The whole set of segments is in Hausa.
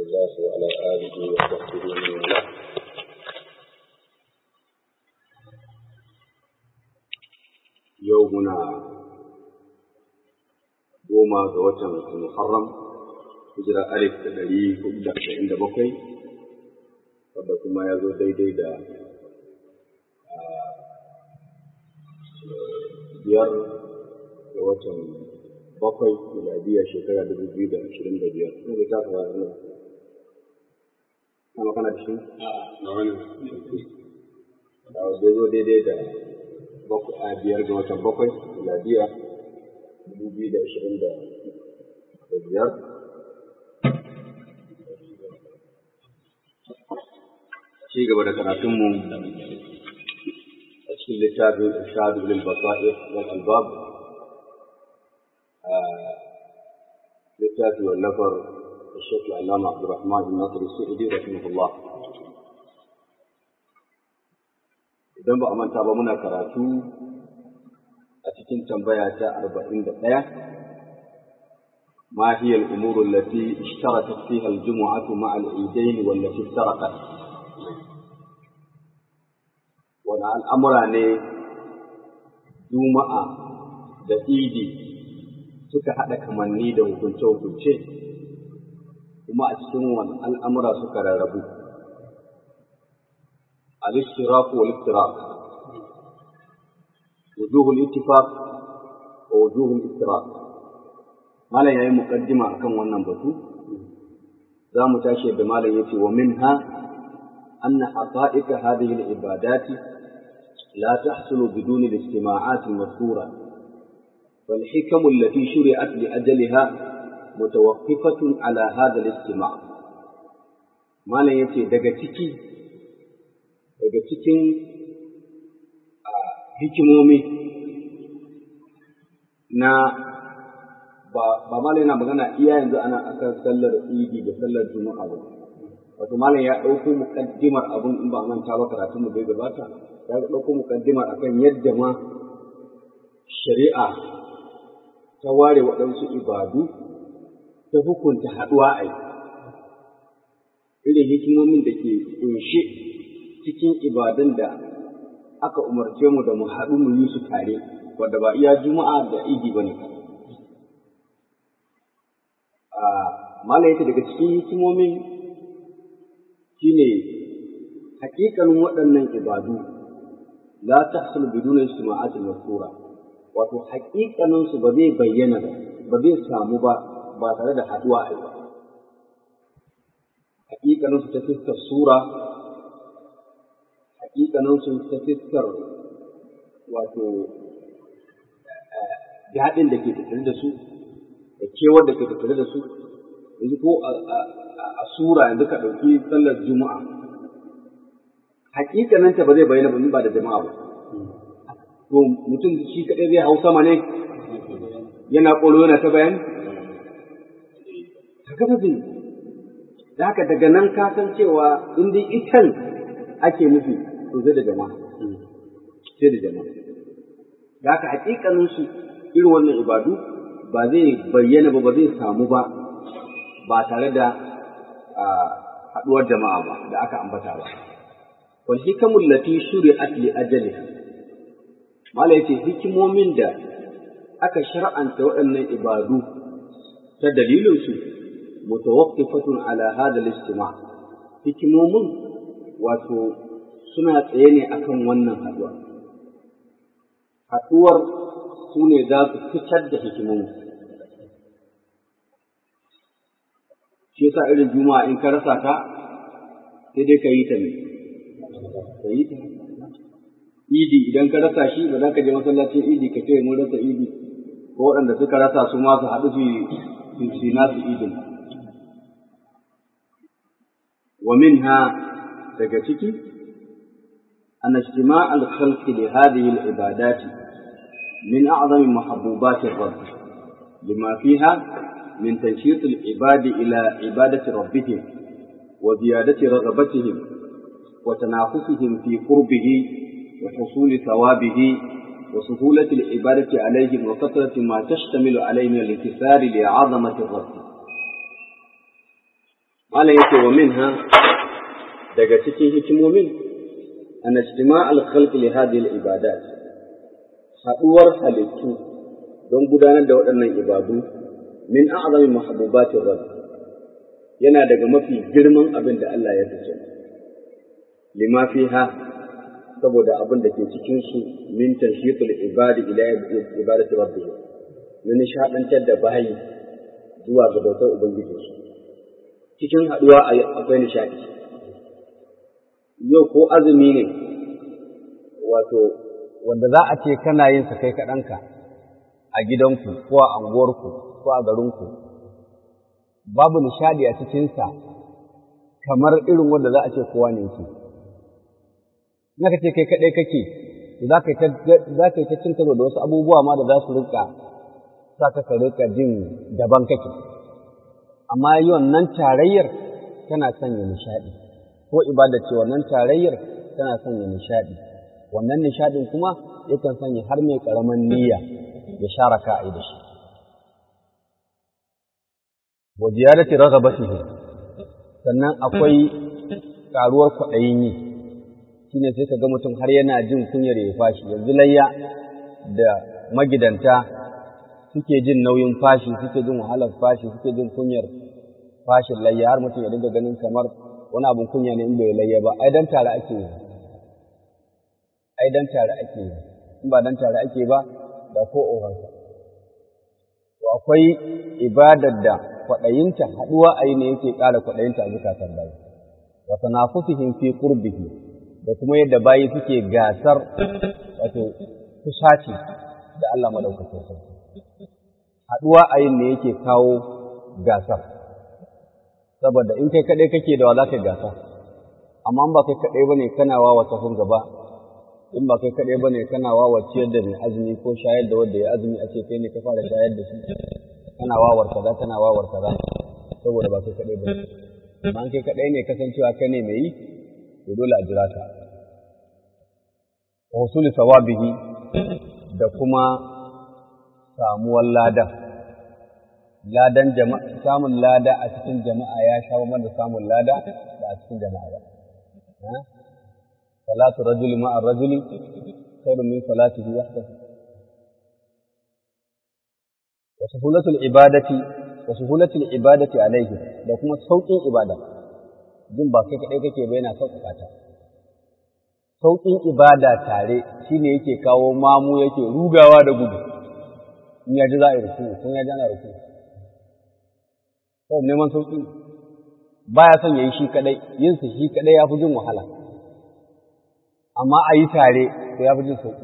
الله وعلى آله وصحبه ومن والاه يومنا goma ga watan Muharram hijira alif da ɗari hudu da ashirin da bakwai wadda kuma ya zo daidai da biyar ga watan bakwai miladiya shekara dubu biyu da ashirin da biyar ina da tafi wa ina na makana da shi na wani da wadda ya zo daidai da bakwai a biyar ga watan bakwai miladiya dubu biyu da ashirin da biyar ci gaba da karatunmu a cikin littafin irshadu lil basair wal albab littafi wallafar الشيخ العلامة عبد الرحمن بن ناصر السعدي رحمه الله idan ba a manta ba muna karatu a cikin tambaya ta arba'in da ɗaya ما هي الأمور التي اشتركت فيها الجمعة مع العيدين والتي افترقت wani al'amura ne juma'a da idi suka haɗa kamanni da hukunce-hukunce kuma a cikin wani al'amura suka rarrabu al-ishtiraq wal iftiraq wujuhul ittifaq wa wujuhul iftiraq malam yayi muqaddima akan wannan batu za mu tashi da malam yace wa minha anna haqa'iqa hadhihi al-ibadati لا تحصل بدون الاجتماعات المذكورة والحكم التي شرعت لأجلها متوقفة على هذا الاجتماع ما لا يتي دقتكي دقتكي hikimomi na ba malai na magana iya yanzu ana akan sallar idi da sallar juma'a ba wato malai ya ɗauko muƙaddimar abun in ba manta ba karatun mu bai gabata ya ɗauko mukaddima akan yadda ma shari'a ta ware waɗansu ibadu ta hukunta haɗuwa a yi irin hikimomin da ke ƙunshe cikin ibadun da aka umarce mu da mu haɗu mu yi su tare wadda ba iya juma'a da idi ba ne malayata daga cikin hikimomin shine hakikanin waɗannan ibadu la tahsul biduna ijtima'at al-mazkura wato haƙiƙanin su ba zai bayyana ba ba zai samu ba ba tare da haduwa a ba haƙiƙanin su ta fiskar sura haƙiƙanin su ta fiskar wato daɗin da ke tattare da su da kewar da ke tattare da su yanzu ko a sura yanzu ka ɗauki sallar juma'a hakikananta ba zai bayyana ba ba da jama'a ba. To mutum shi kaɗai zai hau sama ne yana ƙolo yana ta bayani? Haka ba zai Da haka daga nan ka san cewa in dai itan ake nufi to zai da jama'a. Sai da jama'a. Da haka hakikanin su irin wannan ibadu ba zai bayyana ba ba zai samu ba ba tare da haɗuwar jama'a ba da aka ambata ba. والحكم التي شرعت لأجلها ما yace hikimomin da aka shar'anta waɗannan ibadu ta dalilinsu mutawaqqifatun ala hadha al-ijtima' hikimomin wato suna tsaye ne akan wannan haduwa haduwar su ne za su fitar da hikimomin shi yasa irin juma'a in ka rasa ta sai dai ka yi ta ne ka yi ta idi idan ka rasa shi ba za ka je masallacin idi ka ce mun rasa idi ko waɗanda suka rasa su ma su haɗu su su nasu idin wa minha daga ciki أن اجتماع الخلق لهذه العبادات من أعظم محبوبات الرب لما فيها من تنشيط العباد إلى عبادة ربهم وزيادة رغبتهم وتنافسهم في قربه وحصول ثوابه وسهولة العبادة عليهم وكثرة ما تشتمل عليه من الانكسار لعظمة الرب malam yake wa minha daga cikin hikimomin an ijtima' al-khalq li hadhihi al-ibadat haduwar halittu don gudanar da waɗannan ibadu min a'zami mahbubatir rabb yana daga mafi girman abin da Allah ya fice lima fiha saboda abin da ke cikin su min tanshiqul ibadi ila ibadati rabbih na nishadantar da bayi zuwa ga bautar ubangijinsu cikin haduwa akwai nishadi yau ko azumi ne wato wanda za a ce kana yin sa kai kaɗanka a gidanku ko a anguwarku ko a garinku babu nishadi a cikinsa kamar irin wanda za a ce kowa ne yake naka ce kai kaɗai kake za ka yi ta cin karo da wasu abubuwa ma da za su rika sa ka ka rika jin daban kake amma yi wannan tarayyar tana sanya nishadi ko ibada ce wannan tarayyar tana sanya nishadi wannan nishadin kuma yakan sanya har mai karaman niyya ya share ka a da shi wa ziyarati raghabatihi sannan akwai karuwar kwaɗayin yi shine sai ka ga mutum har yana jin kunyar ya fashi yanzu layya da magidanta suke jin nauyin fashi suke jin wahalar fashi suke jin kunyar fashin layya har mutum ya dinga ganin kamar wani abin kunya ne in bai layya ba ai dan tare ake yi ai dan tare ake yi in ba dan tare ake ba da ko ohansa to akwai ibadar da kwaɗayinta haɗuwa a yi ne yake ƙara kwaɗayinta a zukatan bayi wa tanafusihim fi qurbihi da kuma yadda bayi suke gasar wato kusaci da Allah madaukakin sarki haɗuwa a yin ne yake kawo gasar saboda in kai kaɗai kake da wa za ka gasa amma in ba kai kaɗai ba ne kana wawa sahun gaba in ba kai kaɗai ba ne kana wawa ciyar da mai azumi ko shayar da wanda ya azumi a ce kai ne ka fara shayar da shi kana wawar kaza kana wawar kaza saboda ba kai kaɗai ba ne amma in kai kaɗai ne kasancewa kai ne mai yi to dole a jira ka wa husuli sawabihi da kuma samuwar ladan ladan jama'a samun lada a cikin jama'a ya sha mana da samun lada da a cikin jama'a ba salatu rajuli ma'a rajuli khairun min salatihi wahdahu wa suhulatul ibadati wa suhulatul ibadati alayhi da kuma sauƙin ibada jin ba kai kadai kake ba yana sauƙaƙa ta sauƙin ibada tare shine yake kawo mamu yake rugawa da gudu in ya ji za a yi ruku kun ya ji ana ruku kawai neman sauƙi baya son ya yi shi kadai yin su shi kadai ya fi jin wahala amma a yi tare to ya fi jin sauƙi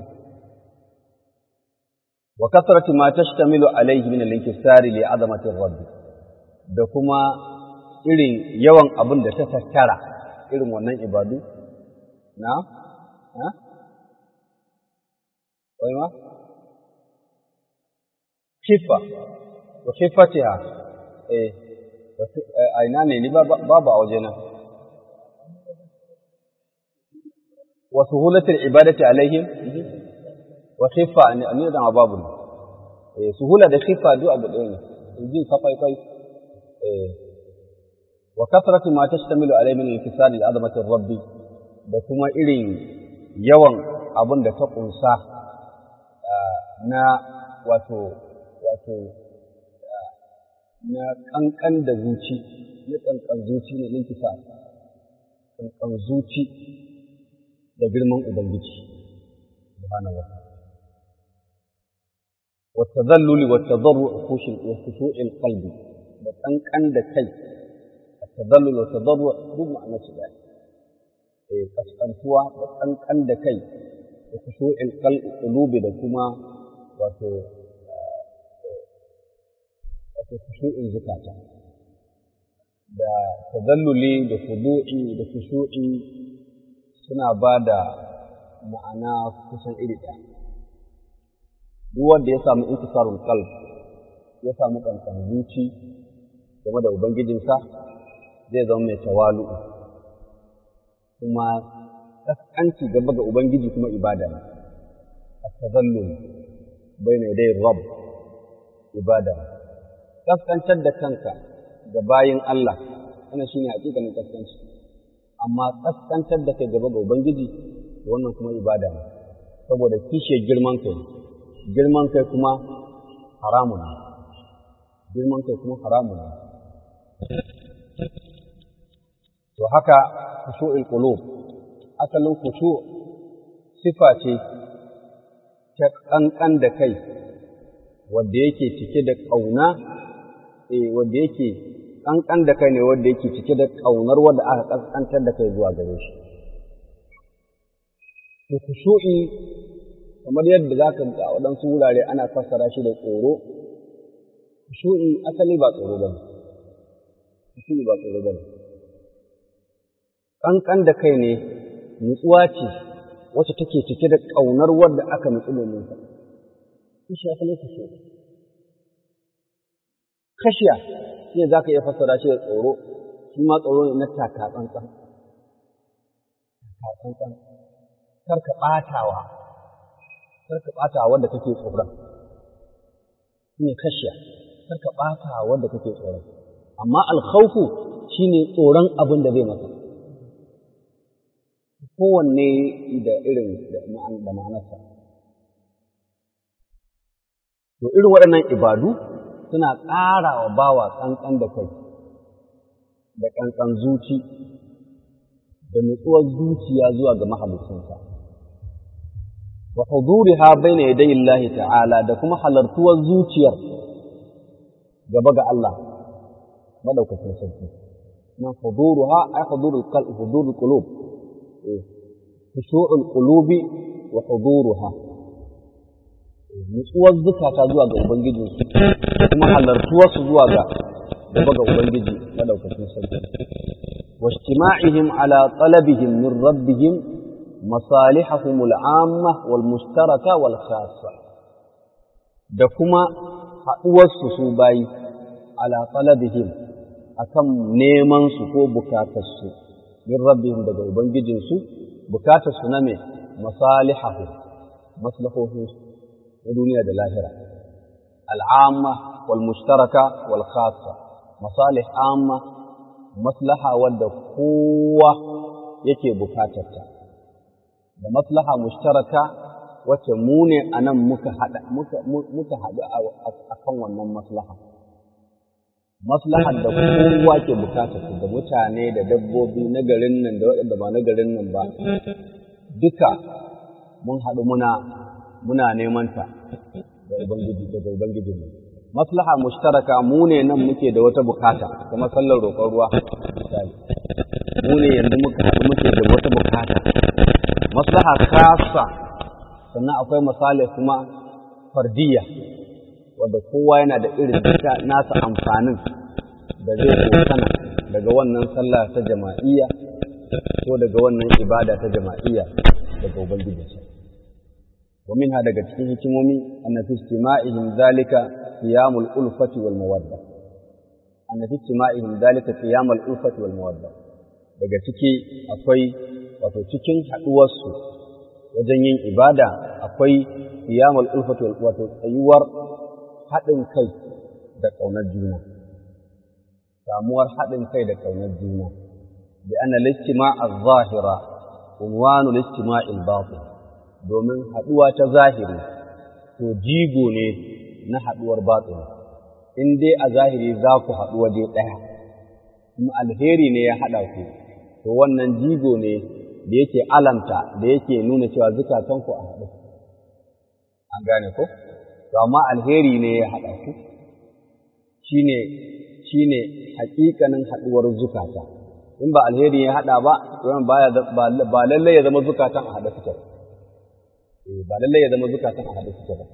wa kasratu ma tashtamilu alayhi min al-inkisari li azamati rabb da kuma irin yawan abin da ta tattara irin wannan ibadu na ha wai ma kifa wa kifatiha eh a ina ne ni babu a wajena wa suhulatul ibadati alaihim wa khifa ni da babu eh suhula da khifa duk abu ɗaya ne injin safai kai eh wa kasratu ma tashtamilu alaihi min infisal al-azamati rabbi da kuma irin yawan abin da ta kunsa na wato wato na ƙanƙan da zuci na ƙanƙan zuci ne ɗinki sa ƙanƙan zuci da girman Ubangiji subhanahu wa wata zalluli wata zarru a kushu'in kalbi da ƙanƙan da kai a tazallul wata zarru duk ma'ana su ɗaya eh kaskantuwa da ƙanƙan da kai da kushu'in kalbi da kuma wato wato kushu'in zukata da tazalluli da fudu'i da kushu'i suna ba da ma'ana kusan iri ɗaya duk wanda ya samu intisarul qalb ya samu kankan zuci game da ubangijinsa zai zama mai tawalu kuma kaskanci gaba ga ubangiji kuma ibada ne at-tazallul bayna yaday rabb ibada ne kaskantar da kanka ga bayin Allah wannan shine hakikanin kaskanci amma kaskantar da kai gaba ga ubangiji wannan kuma ibada ne saboda kishiyar girman kai girman kai kuma haramun ne girman kai kuma haramun ne to haka khushu'ul qulub asalin khushu sifa ce ta kankan da kai wanda yake cike da kauna eh wanda yake kankan da kai ne wanda yake cike da kaunar wanda aka kaskantar da kai zuwa gare shi to khushu'i kamar yadda zaka ga waɗansu wurare ana fassara shi da tsoro khushu'i asali ba tsoro bane khushu'i ba tsoro bane kankan da kai ne nutsuwa ce wacce take cike da ƙaunar wadda aka nutsu domin sa shi asali khushu'i kashiya shi ne za ka iya fassara shi da tsoro shi ma tsoro ne na taka tsantsan taka tsantsan kar ka ɓatawa kar ka ɓatawa wanda kake tsoron shi ne kashiya kar ka ɓatawa wanda kake tsoron amma alkhawfu shine tsoron abin da zai masa kowanne da irin da ma'anarsa to irin waɗannan ibadu suna ƙara wa bawa ƙanƙan da kai da ƙanƙan zuci da nutsuwar zuciya zuwa ga mahalicinsa wa huduriha baina yaday Allah ta'ala da kuma halartuwar zuciyar gaba ga Allah madaukakin sarki nan huduruha ay hudurul qalb hudurul qulub khushu'ul qulubi wa huduruha nutsuwar zukata zuwa ga ubangijinsu kuma halartuwarsu zuwa ga gaba ga ubangiji madaukakin sarki wa ijtima'ihim ala talabihim min rabbihim masalihahum al'amma wal mushtaraka wal khassa da kuma haɗuwarsu su bayi ala talabihim akan neman su ko bukatarsu min rabbihim daga ubangijinsu bukatarsu na me masalihahum maslahohinsu na duniya da lahira al'amma wal mushtaraka wal khassa masalih amma maslaha wadda kowa yake bukatarta da maslaha mushtaraka wacce mu ne a nan muka haɗu muka haɗu a kan wannan maslaha maslahar da kowa ke bukatarta da mutane da dabbobi na garin nan da waɗanda ba na garin nan ba duka mun haɗu muna muna neman ta da ubangiji daga ubangiji mu maslaha mushtaraka mu ne nan muke da wata bukata kamar sallar roƙon ruwa misali mu ne yanzu muka haɗu muke da wata bukata maslaha kasa sannan akwai misali kuma fardiyya wadda kowa yana da irin duka nasa amfanin da zai kokana daga wannan sallah ta jama'iyya ko daga wannan ibada ta jama'iyya daga ubangijinsa ومنها daga cikin hikimomi anna fi istima'ihim zalika qiyamul ulfati wal mawadda anna fi istima'ihim zalika qiyamul ulfati wal mawadda daga ciki akwai wato cikin haduwar su wajen yin ibada akwai qiyamul ulfati wal wato tsayuwar haɗin kai da ƙaunar juna samuwar haɗin kai da ƙaunar juna bi anna al-istima'a adh-dhahira unwanu al-istima'i al-batin domin haɗuwa ta zahiri to jigo ne na haɗuwar batsini in dai a zahiri za ku haɗu waje ɗaya kuma alheri ne ya haɗa ku to wannan jigo ne da yake alamta da yake nuna cewa zukatanku a haɗu an gane ko to amma alheri ne ya haɗa ku shine shine haƙiƙanin haɗuwar zukata in ba alheri ya haɗa ba to ba lallai ya zama zukatan a haɗa suke ba lallai ya zama zukatan a haɗe suke ba.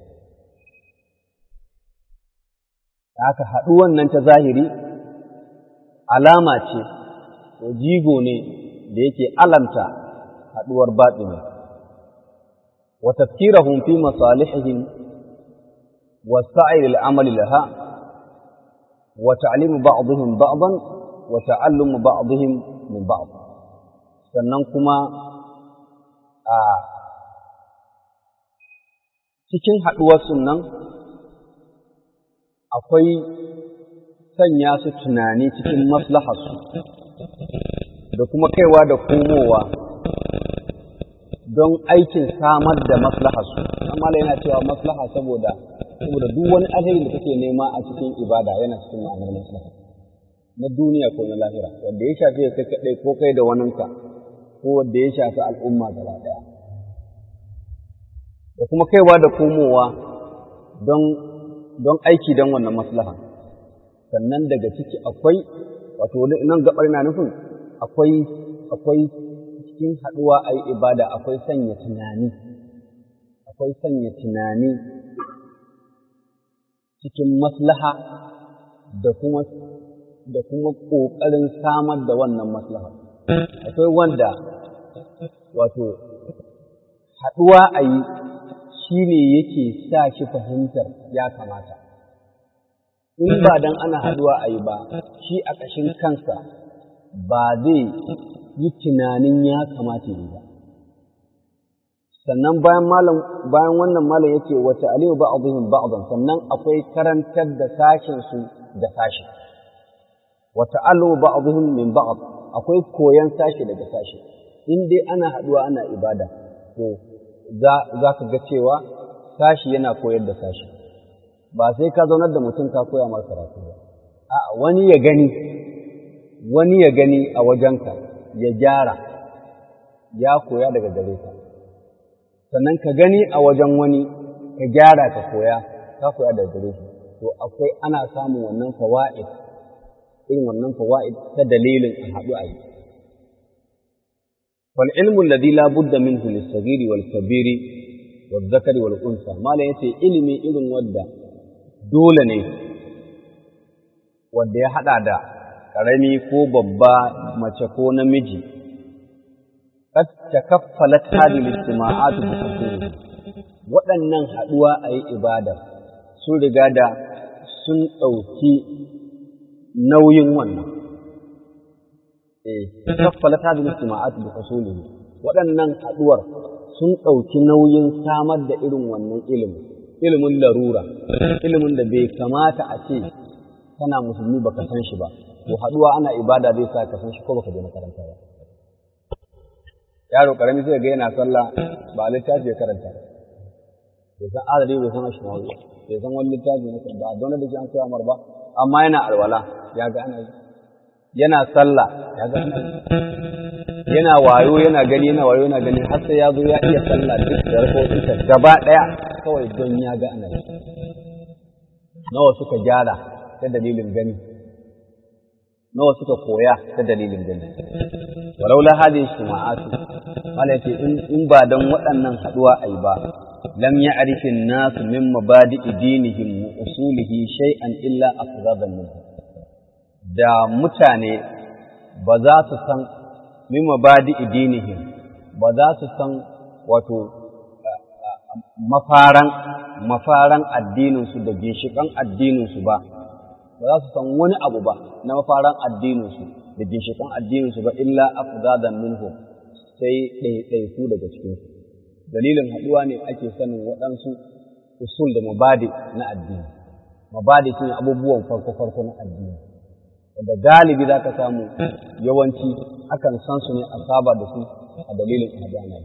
Haka haɗu wannan ta zahiri alama ce, ko jigo ne da yake alamta haɗuwar baɗini. Wa tafkirahum fi masalihihim wa sa'ir al'amal laha wa ta'limu ba'dihim ba'dan wa ta'allumu ba'dihim min ba'd. Sannan kuma a cikin haɗuwarsu nan akwai sanya su tunani cikin maslaharsu da kuma kaiwa da komowa don aikin samar da maslaharsu amma yana cewa maslaha saboda saboda duk wani alheri da kake nema a cikin ibada yana cikin ma'anar maslaha na duniya ko na lahira wanda ya shafi kai kaɗai ko kai da waninka ko wanda ya shafi al'umma gaba ɗaya da kuma kaiwa da komowa don don aiki don wannan maslaha sannan daga ciki akwai wato nan gabar na nufin akwai akwai cikin haɗuwa a yi ibada akwai sanya tunani akwai sanya tunani cikin maslaha da kuma da kuma ƙoƙarin samar da wannan maslaha akwai wanda wato haɗuwa a yi shi ne yake sa shi fahimtar ya kamata in ba dan ana haɗuwa a yi ba shi a ƙashin kansa ba zai yi tunanin ya kamata yi ba sannan bayan malam bayan wannan malam yace wa ta'alimu ba'dihim ba'dan sannan akwai karantar da sashin su da sashi wa ta'allu ba'dihim min ba'd akwai koyan sashi daga sashi in dai ana haduwa ana ibada to za za ka ga cewa sashi yana koyar da sashi ba sai ka zaunar da mutum ka koya masa karatu ba a wani ya gani wani ya gani a wajenka ya gyara ya koya daga gare ka sannan ka gani a wajen wani ka gyara ka koya ka koya daga gare shi to akwai ana samun wannan fawaid irin wannan fawaid ta dalilin a haɗu a yi wal ilmu alladhi la budda minhu lis-saghiri wal kabiri wal zakari wal unsa malam yace ilimi irin wanda dole ne wanda ya hada da karami ko babba mace ko namiji قد تكفلت هذه الاجتماعات بحصوله waɗannan haɗuwa a yi ibada sun riga da sun ɗauki nauyin wannan. Eh, kaffala ta da istima'at bi hasulihi waɗannan haɗuwar sun ɗauki nauyin samar da irin wannan ilimin, ilimin larura, ilimin da bai kamata a ce kana musulmi baka san shi ba, to haɗuwa ana ibada zai sa ka san shi ko baka je makaranta ba. yaro karami sai ga yana sallah ba littafi ya karanta bai san adadi bai san ashmawi bai san wani littafi ne ba don da shi an koya mar ba amma yana alwala ya ga ana yi yana sallah ya ga ana yi yana wayo yana gani yana wayo yana gani har sai ya zo ya iya sallah duk da rakotinsa gaba daya kawai don ya ga ana yi nawa suka gyara ta dalilin gani nawa suka koya ta dalilin gani walaula hadhihi shuma'atu mala yace in ba dan waɗannan haduwa ai ba lam ya'rif an-nas min mabadi'i dinihim wa usulihi shay'an illa afzadan minhu da mutane ba za su san min mabadi'i dinihim ba za su san wato mafaran mafaran addininsu da ginshiƙan addininsu ba ba za su san wani abu ba na mafaran addininsu da ginshiƙan addininsu ba illa afzadan minhu sai ɗaiɗaiku daga cikinsu dalilin haɗuwa ne ake sanin waɗansu usul da mabadi na addini mabadi shine abubuwan farko farko na addini wanda galibi za ka samu yawanci akan san su ne a saba da su a dalilin haɗuwa ne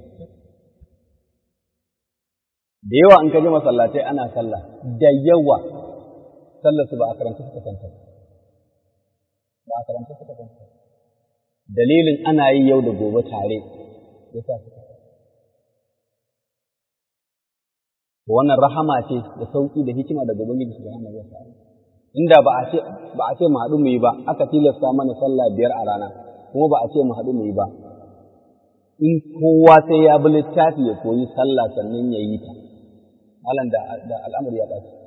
da yawa in ka ji masallatai ana sallah da yawa sallar su ba a karanta suka santa ba a karanta suka santa dalilin ana yi yau da gobe tare ya sa suka wannan rahama ce da sauki da hikima daga ubangiji subhanahu wa ta'ala inda ba a ce ba a ce mu haɗu mu yi ba aka tilasta mana sallah biyar a rana kuma ba a ce mu haɗu mu yi ba in kowa sai ya bi littafi ya koyi sallah sannan ya yi ta malam da al'amari ya ɓaci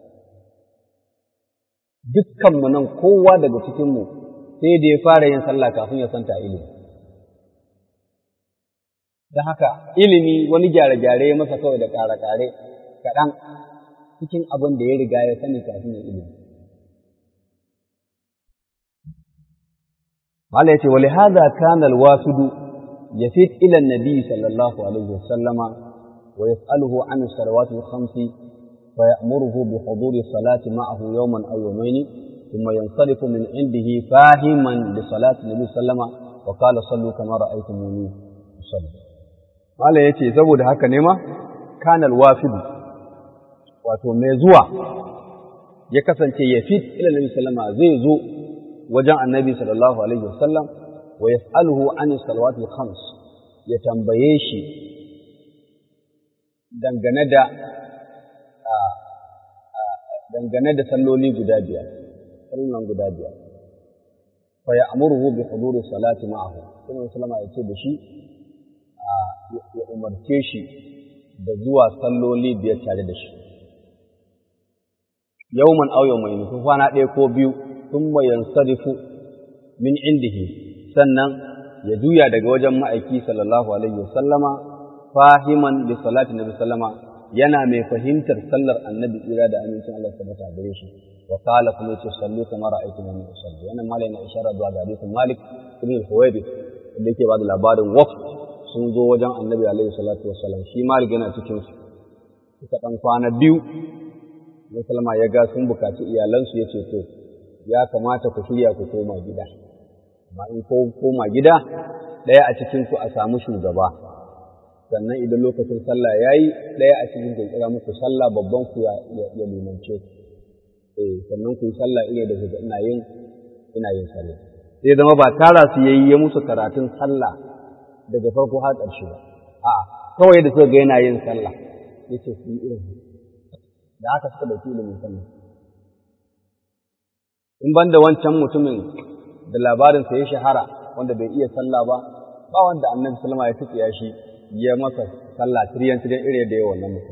dukkanmu nan kowa daga cikinmu sai da ya fara yin sallah kafin ya santa ilimi. Da haka ilimi wani gyare-gyare ya masa kawai da ƙare-ƙare kaɗan cikin abin da ya riga ya sani kafin ya ilimi. Mala ya ce, wali haza kana alwasudu ya fi ilan nabi sallallahu alaihi wasallama wa yas'aluhu an salawatu khamsi فيأمره بحضور الصلاة معه يوما أو يومين ثم ينصرف من عنده فاهما لصلاة النبي صلى الله عليه وسلم وقال صلوا كما رأيتموني أصلي قال يتي saboda haka ne ma kana alwafid wato mai zuwa ya kasance ya fit ila nabi sallama zai zo wajen annabi sallallahu alaihi wasallam wa yas'aluhu an salawatil khams ya tambaye shi dangane da dangane da salloli guda biyar sallan guda biyar fa ya'muruhu bi huduri salati ma'ahu sai sallama ya ce da shi ya umarce shi da zuwa salloli biyar tare da shi yawman aw yawmayn ko kwana ɗaya ko biyu thumma yansarifu min indihi sannan ya juya daga wajen ma'aiki sallallahu alaihi wasallama fahiman bi salati nabi sallama yana mai fahimtar sallar annabi tsira da amincin Allah tabbata gare shi wa qala kuma yace sallu kama ra'aytu min usalli wannan malai na isharar zuwa ga hadisin Malik ibn al-Huwaybi wanda yake bada labarin waqf sun zo wajen annabi alaihi salatu wassalam shi Malik yana cikin su suka dan kwana biyu Musulma ya ga sun bukaci iyalansu ya ce to ya kamata ku shirya ku koma gida amma in ko koma gida ɗaya a cikin ku a samu shugaba sannan idan lokacin sallah ya yi ɗaya a cikin ku kira muku sallah babban ku ya limance ku eh sannan ku yi sallah ina da kuka ina yin ina yin sallah sai zama ba tara su yayi ya musu karatun sallah daga farko har ƙarshe ba a'a kawai da suka ga yana yin sallah yace su yi irin da haka suka dauki ilimin sallah in ban da wancan mutumin da labarinsa ya shahara wanda bai iya sallah ba ba wanda annabi sallama ya tsiya shi ya masa sallah tiryan tiryan irin da ya wannan mutum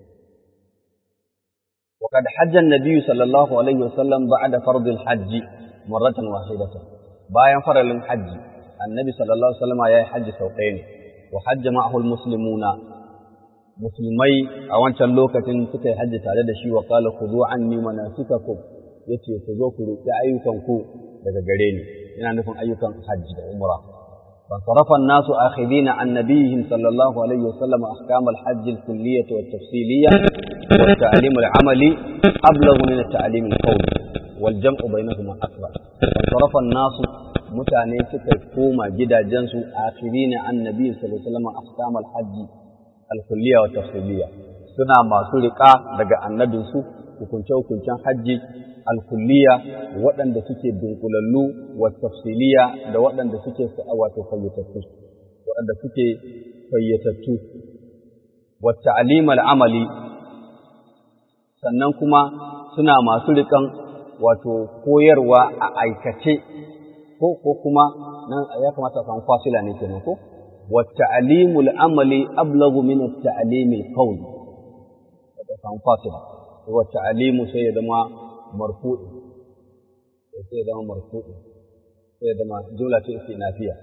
وقد حج النبي صلى الله عليه وسلم بعد فرض الحج مرة واحدة bayan faralin hajji annabi sallallahu alaihi wasallam ya yi hajji sau ɗaya ne wa hajja ma'ahu almuslimuna musulmai a wancan lokacin suka yi hajji tare da shi wa qala khudhu anni manasikakum yace ku zo ku riƙe ayyukan ku daga gare ni yana nufin ayyukan hajji da umra fa sarafa an-nasu akhidina an nabiyihim sallallahu alaihi wasallam ahkam al-hajj al-kulliyyah wa at-tafsiliyyah wa at-ta'lim al-amali ablagh min at-ta'lim al-qawli wal jam'u bainahuma akbar fa sarafa an-nasu mutane suka koma gidajensu akhirina an nabi sallallahu alaihi wasallam ahkam al-hajj al-kulliyyah wa at-tafsiliyya suna masu riƙa daga annabinsu hukunce-hukuncen hajji alkulliya waɗanda suke dunkulallu wa tafsiliya da waɗanda suke wato fayyatattu waɗanda suke fayyatattu wa ta'lim amali sannan kuma suna masu riƙan wato koyarwa a aikace ko ko kuma nan ya kamata a samu fasila ne kenan ko wa ta'limul amali ablagu min at-ta'lim al-qawli da samu fasila wa ta'limu sai ya zama marfu'i sai ya zama marfu'i sai ya zama jumla ce istinafiya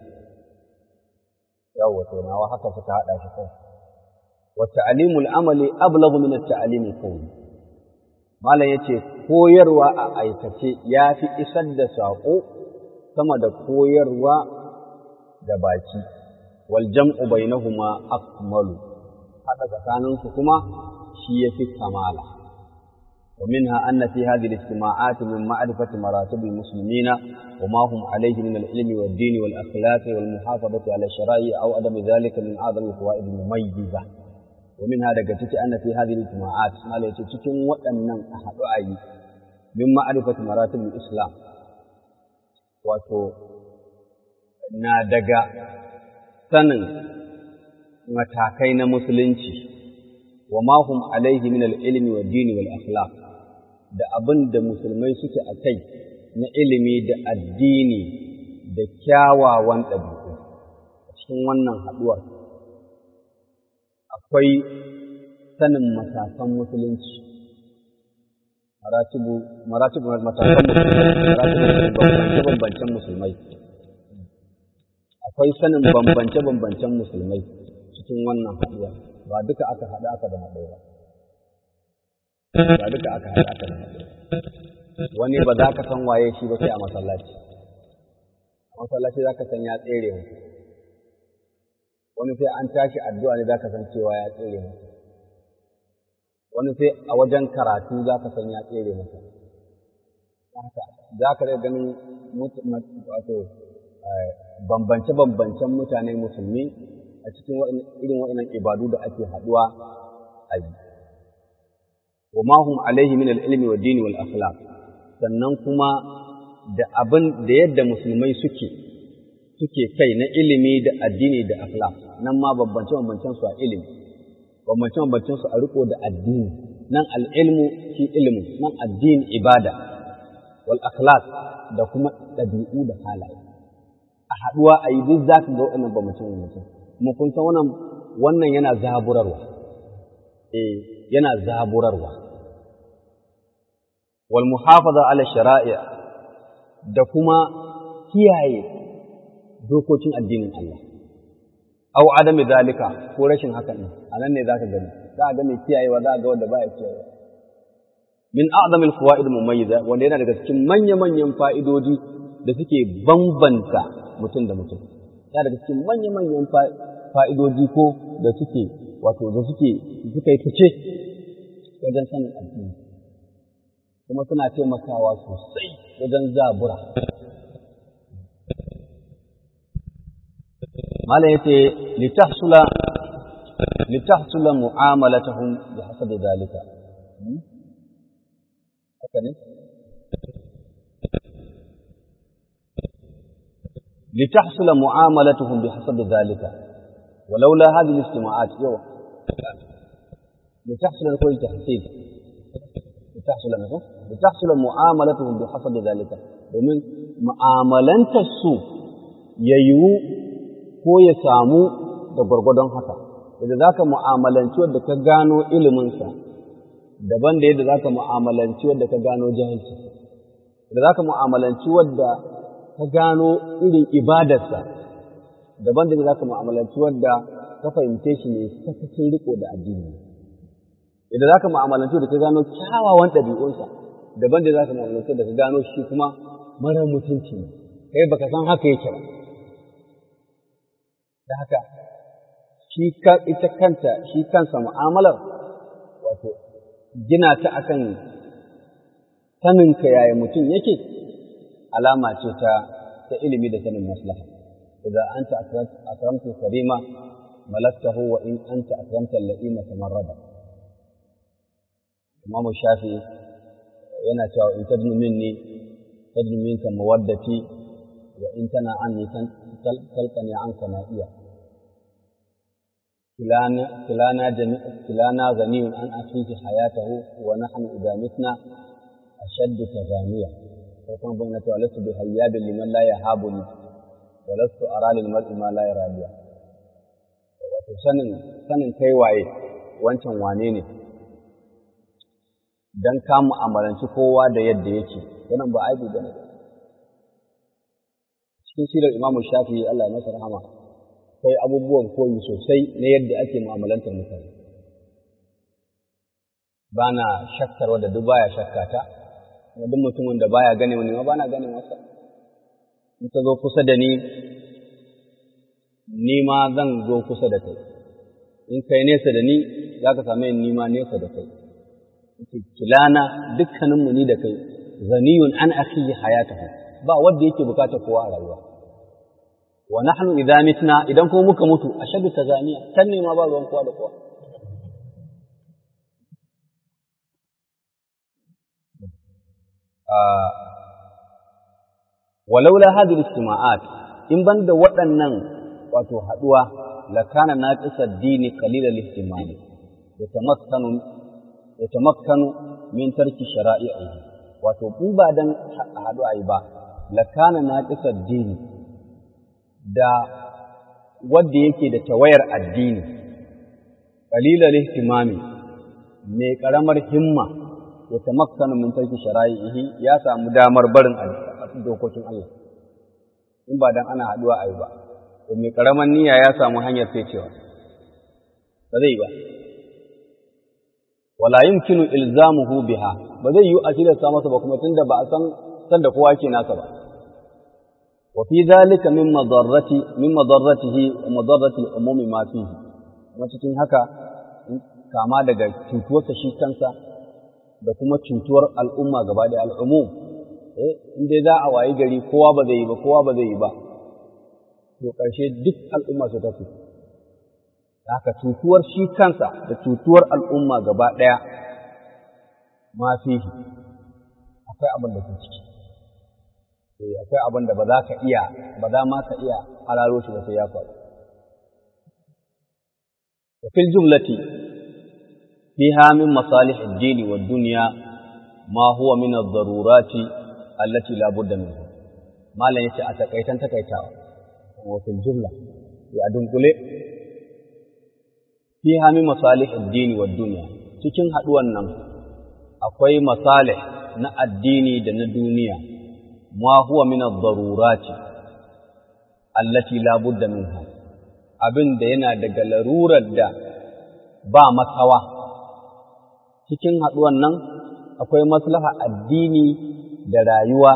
yawa to nawa haka suka hada shi kai wa ta'limul amali ablaghu min at-ta'lim al-qawli malam yace koyarwa a aikace yafi isar da sako sama da koyarwa da baki wal jam'u bainahuma akmalu hada tsakaninsu kuma shi yafi kamala ومنها أن في هذه الاجتماعات من معرفة مراتب المسلمين وما هم عليه من العلم والدين والأخلاق والمحافظة على الشرائع أو عدم ذلك من أعظم الفوائد المميزة ومنها دقتك أن في هذه الاجتماعات ما ليتتكم وأن أحد أي من معرفة مراتب الإسلام wato na daga sanin matakai na musulunci wa ma hum alaihi min al-ilmi wa dini wal akhlaq da abin da musulmai suke a kai na ilimi da addini da kyawawan ɗabi'u a cikin wannan haɗuwar akwai sanin matakan musulunci maratibu maratibu matakan musulmai bambance-bambancen musulmai akwai sanin bambance-bambancen musulmai cikin wannan haɗuwar ba duka aka haɗa aka da haɗe ba ba duka aka haɗa aka da haɗe wani ba za ka san waye shi ba sai a masallaci a masallaci za ka san ya tsere mu wani sai an tashi addu'a ne za ka san cewa ya tsere mu wani sai a wajen karatu za ka san ya tsere masa haka za ka ganin wato bambance-bambancen mutane musulmi a cikin irin waɗannan ibadu da ake haɗuwa a yi. Wa mahum alaihi min al'ilmi wa dini wal akhlaq sannan kuma da abin da yadda musulmai suke suke kai na ilimi da addini da akhlaq nan ma bambance-bambancen su a ilimi bambance-bambancen su a riko da addini nan al'ilmu shi ilmu nan addini ibada wal akhlaq da kuma ɗabi'u da halaye a haɗuwa a yi duk za ka ga waɗannan bambance-bambancen kuma kun san wannan wannan yana zaburarwa eh yana zaburarwa wal muhafaza ala shara'i da kuma kiyaye dokokin addinin Allah aw adami zalika ko rashin hakan ne anan ne zaka gani za a ga mai kiyayewa za a ga wanda baya kiyayewa min a'zami al-fawaid mumayyiza wanda yana daga cikin manya-manyan fa'idodi da suke bambanta mutum da mutum yana daga cikin manya-manyan fa'idodi ko da suke wato da suke suka yi fice wajen sanin addini kuma suna taimakawa sosai wajen zabura mala yace litahsula litahsula mu'amalatuhum bi hasabi zalika haka ne litahsula mu'amalatuhum bi hasabi zalika ولولا هذه الاجتماعات يو لتحصل كل تحصيل لتحصل منه لتحصل معاملتهم بحسب ذلك domin mu'amalantar su ya yiwu ko ya samu da gwargwadon haka yadda za ka mu'amalanci wadda ka gano iliminsa daban da yadda za ka mu'amalanci wadda ka gano jahilci yadda za ka mu'amalanci wadda ka gano irin ibadarsa daban da za ka mu'amalanci wadda ka fahimce shi ne sakacin riko da addini idan za ka mu'amalanci da ka gano kyawawan ɗabi'unsa daban da za ka mu'amalanci da ka gano shi kuma mara mutunci ne kai baka san haka yake ba da haka shi ita kanta shi kansa mu'amalar wato gina ta akan saninka yaya mutum yake alama ce ta ta ilimi da sanin maslaha إذا أنت أكرمت الكريم ملكته وإن أنت أكرمت اللئيم تمردا إمام الشافعي yana cewa in tadnu minni tadnu minka mawaddati wa in tana anni talqani anka na'iya kilana kilana jami' kilana ghaniyun an akhihi hayatahu wa nahnu idha mitna ashaddu tazaniya ko kuma bayyana cewa lasu bi hayyabin liman la yahabuni walastu ara lil mar'i ma la yara biya wato sanin sanin kai waye wancan wane ne dan ka mu'amalanci kowa da yadda yake wannan ba aibu bane cikin sirar Imam Shafi'i Allah ya masa rahama sai abubuwan koyi sosai na yadda ake mu'amalantar mutane bana shakkar wanda duk baya shakkata duk mutumin da baya gane wani ma bana gane masa in ka zo kusa da ni, ni ma zan zo kusa da kai, in kai nesa da ni za ka same ni ma nesa da kai. Kilana dukkaninmu ni da kai, zaniyun an akhihi hayatahu ba wanda yake bukata kowa a rayuwa. Wa nahnu idza mitna idan kuma muka mutu ashadu tazaniya kan ne ma ba ruwan kowa da kowa. ولولا هذه الاجتماعات in ban da waɗannan wato haɗuwa lakana na ƙisar dini kalilal ihtimali ya tamakkanu min tarki shara'i'i wato in ba dan haɗu ayi ba lakana na ƙisar dini da wanda yake da tawayar addini kalilal ihtimami mai ƙaramar himma ya tamakkanu min tarki shara'ihi ya samu damar barin dokokin Allah in ba dan ana haduwa ayi ba to mai karaman niyya ya samu hanyar fecewa ba zai ba wala yumkinu ilzamuhu biha ba zai yi a tilasta masa ba kuma tunda ba a san san da kowa ke nasa ba wa fi dhalika min madarrati min madarratihi wa madarrati al-umumi ma fihi kuma cikin haka kama daga cutuwarsa shi kansa da kuma cutuwar al'umma gaba da al'umum eh in dai za a wayi gari kowa ba zai yi ba kowa ba zai yi ba to ƙarshe duk al'umma su tafi haka cutuwar shi kansa da cutuwar al'umma gaba ɗaya ma fihi akwai abin da ke ciki eh akwai abin da ba za ka iya ba za ma ka iya hararo shi ba sai ya faru wa fil jumlati fiha min masalih ad-din wa dunya ma huwa min ad-darurati allati la budda minha malan yace a takaitan takaitawa wa fil jumla ya dunkule fiha min masalih ad-din wa dunya cikin haduwan nan akwai masalih na addini da na duniya ma huwa min ad-darurati allati la budda minha abin da yana daga larurar da ba makawa cikin haduwan nan akwai maslaha addini da rayuwa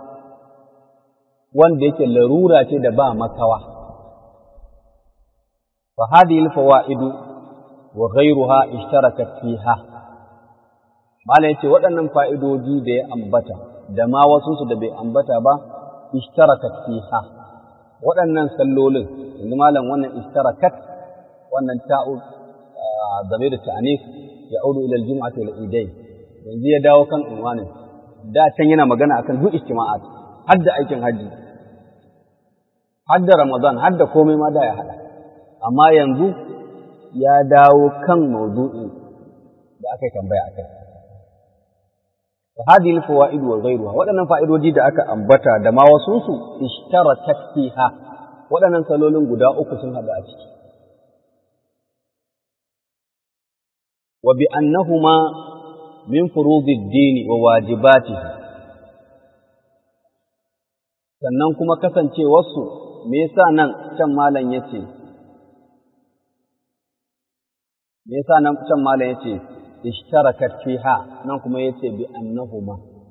wanda yake larura ce da ba makawa fa hadhihi al-fawaidu wa ghayruha ishtarakat fiha Malam ya ce waɗannan fa'idoji da ya ambata, da ma wasunsu da bai ambata ba, ishtarakat fiha. Waɗannan sallolin, yanzu malam wannan ishtarakat, wannan ta'u game da ta'anif ya audu ilal jum'ati wal idai. Yanzu ya dawo kan unwanin. Da can yana magana akan duk ijtima'at, har da aikin hajji, har da Ramadan, har da komai ma da ya haɗa. Amma yanzu ya dawo kan maudu'in da aka yi tambaya a kai. وهذه الفوائد وغيرها waɗannan fa'idodi da aka ambata da ma wasu su ishtarakat fiha waɗannan salolin guda uku sun haɗu a ciki wa bi annahuma min furudid dini wa wajibatihi sannan kuma kasancewarsu me yasa nan can malam yace me yasa nan can malam yace ishtarakat fiha nan kuma yace bi annahuma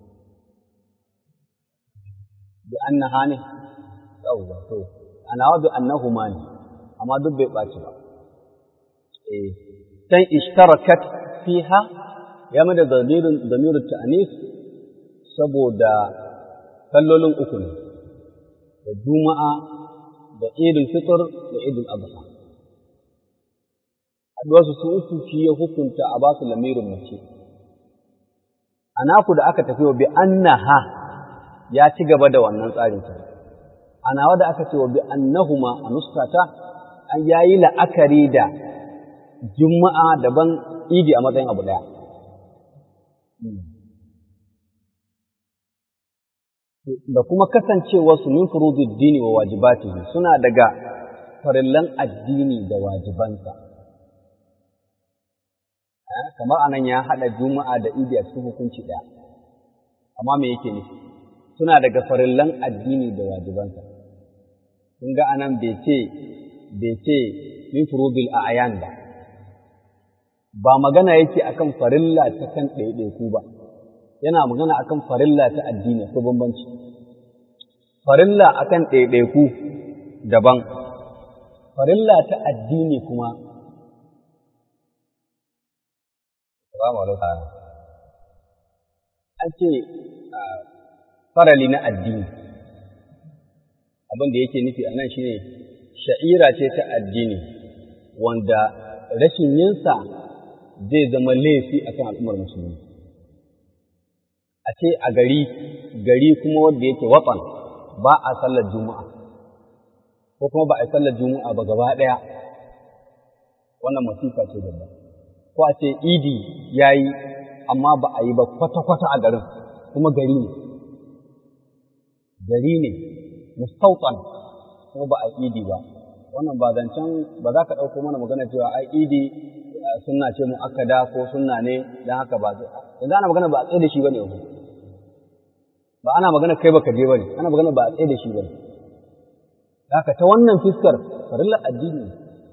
bi annaha ne yawwa to ana wa bi annahuma ne amma duk bai baci ba eh dan ishtarakat fiha ya mada damirin damirin ta'anis saboda kallolin uku ne da juma'a da idul fitr da idul adha haɗuwarsu su uku shi ya hukunta a basu lamirin mace. A naku da aka tafi wa bi annaha ya ci gaba da wannan tsarin ta. A nawa da aka ce wa bi annahuma a nuskata an yayi la'akari da juma'a daban idi a matsayin abu ɗaya. Da kuma kasancewarsu min furudud dini wa wajibatihi suna daga farillan addini da wajibansa. kamar anan ya haɗa juma'a da idi a cikin hukunci ɗaya amma me yake nufi suna daga farillan addini da wajibansa kun ga anan bai ce bai ce min furubil a'yan ba ba magana yake akan farilla ta kan ɗaiɗaiku ba yana magana akan farilla ta addini ko bambanci farilla akan ɗaiɗaiku daban farilla ta addini kuma Salamu alaikum. An ce farali na addini, abin da yake nufi a nan shi ne sha'ira ce ta addini wanda rashin yinsa zai zama laifi a kan al'ummar musulmi. A ce a gari, gari kuma wanda yake watsan ba a sallar juma'a, ko kuma ba a sallar juma'a ba gaba ɗaya, wannan masifa ce babba. ko a ce idi ya yi amma ba a yi ba kwata-kwata a garin kuma gari ne gari ne mustautan kuma ba a idi ba wannan ba zancen ba za ka ɗauko mana magana cewa ai idi sunna ce mu akada ko sunna ne don haka ba yanzu ana magana ba a tsaye da shi ba ne yanzu ba ana magana kai baka je ba ne ana magana ba a tsaye da shi ba ne haka ta wannan fiskar farillar addini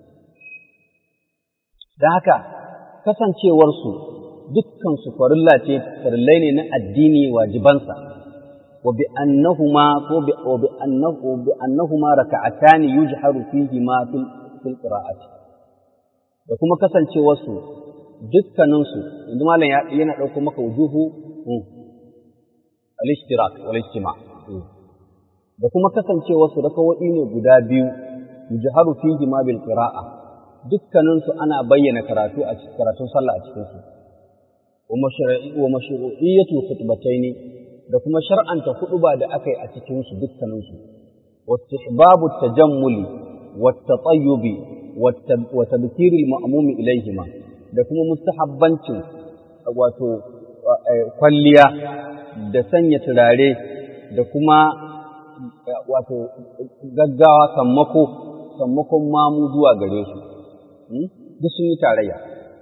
da haka kasancewarsu dukkansu farilla ce farillai ne na addini wajibansa wa bi annahuma ko bi wa bi annahu bi annahuma raka'atani yujharu fihi ma fil fil qira'ati da kuma kasancewarsu dukkaninsu yanzu malam yana ɗauko maka wujuhu al-ishtirak wal ijtima da kuma kasancewa su rakawoyi ne guda biyu yujharu fihi ma bil qira'a dukkanin su ana bayyana karatu a cikin karatun sallah a cikin su wa mashru'i wa mashru'iyyatu khutbataini da kuma shar'anta huɗuba da akai a cikin su dukkanin su wa istihbabu tajammuli wa tatayyubi wa tabkir al-ma'mum ilayhima da kuma mustahabbancin wato kwalliya da sanya turare da kuma wato gaggawa sammako sammakon mamu zuwa gare su duk sun yi tarayya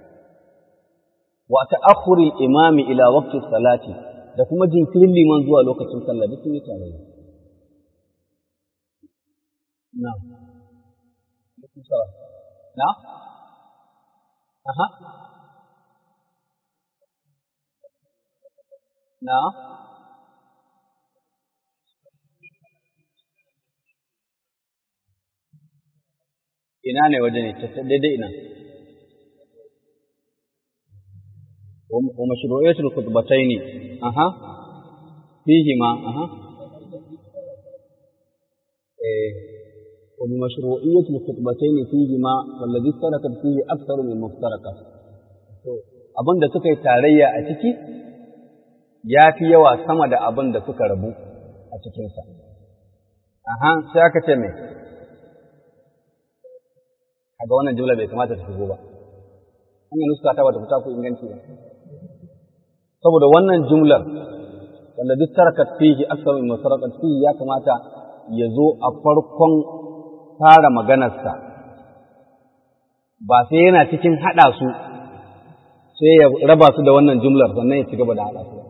wa ta'akhuri imami ila waqti salati da kuma jinkirin liman zuwa lokacin sallah duk sun yi tarayya na na aha na ina ne waje ne daidai ina wa mashru'iyatul khutbataini aha fihi ma aha eh wa bi mashru'iyatul khutbataini fihi ma wallazi tarakat fihi aktharu min muftarakat to abinda suka yi tarayya a ciki ya fi yawa sama da abin da suka rabu a cikinsa aha sai aka ce mai kaga wannan jumla bai kamata ta shigo ba hanyar nuska ta bata fita ku inganci ba saboda wannan jumlar wanda duk tarakat fihi aksar min musarakat fihi ya kamata ya zo a farkon fara maganarsa ba sai yana cikin haɗa su sai ya raba su da wannan jumlar sannan ya ci gaba da haɗa su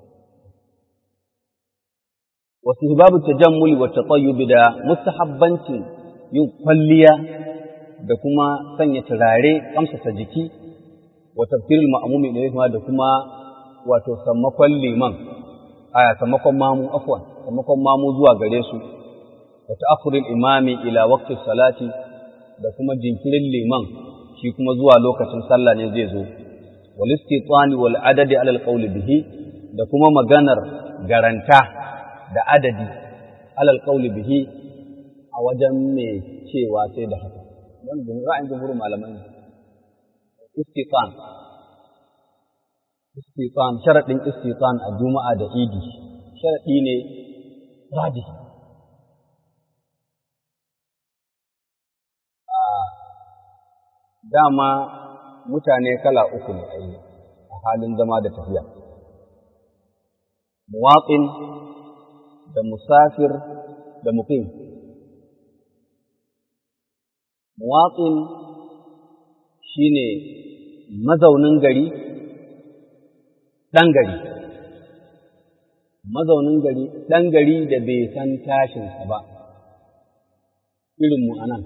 wasu hibabu tajammuli wa tatayyubi da mustahabbancin yin kwalliya da kuma sanya turare kamsasa jiki wa tafsirul ma'mumi da da kuma wato sammakon liman aya sammakon mamu afwan sammakon mamu zuwa gare su wa ta'akhurul imami ila waqti salati da kuma jinkirin liman shi kuma zuwa lokacin sallah ne zai zo wal istitani wal adadi ala al qawli bihi da kuma maganar garanta da adadi ala al qawli bihi a wajen mai cewa sai da haka don ra'ayin jumhur malamai istitan istitan sharadin istitan a juma'a da idi sharadi ne radi dama mutane kala uku ne a halin zama da tafiya muwaƙin da musafir da muqim muwaƙin shi ne mazaunin gari ɗan gari mazaunin gari ɗan gari da bai san tashinsa ba irinmu a nan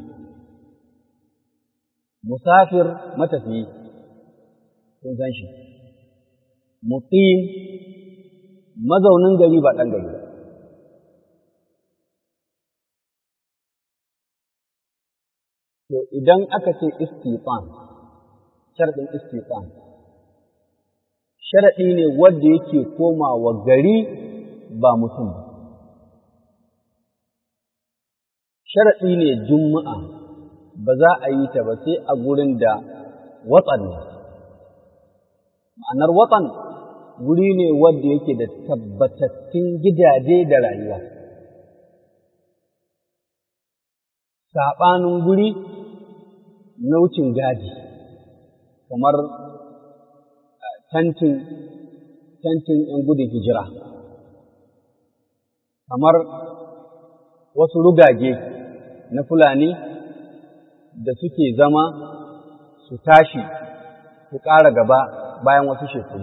musafir matafiyi sun san shi muqim mazaunin gari ba ɗan gari ba To idan aka ce istifan, sharaɗin istifan, sharaɗi ne wanda yake komawa gari ba mutum ba. Sharaɗi ne juma'a ba za a yi ta ba sai a gurin da watsan ne. Ma'anar watsan guri ne wanda yake da tabbatattun gidaje da rayuwa. Saɓanin guri na wucin gadi kamar tantin tantin ‘yan gudun hijira kamar wasu rugage na Fulani da suke zama su tashi su ƙara gaba bayan wasu shekaru.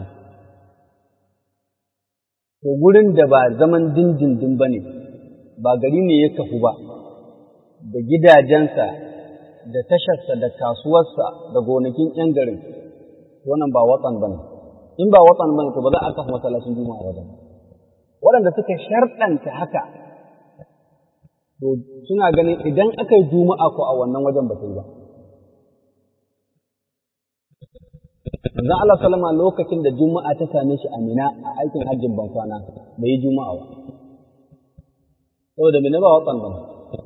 To gurin da ba zaman dindindin ba ne, ba gari ne ya kafu ba, da gidajensa da tasharsa da kasuwarsa da gonakin ‘yan garin, wannan ba watsan ba ne. In ba watsan ba ne, to ba za a kafa masallacin juma'a wajen. Waɗanda suka sharɗanta haka, to suna ganin idan aka yi juma'a ko a wannan wajen ba ta yi ba. Manzo Allah sallama lokacin da Juma'a ta same shi a Mina a aikin hajjin bankwana bai yi Juma'a ba. Saboda Mina ba watsan ba.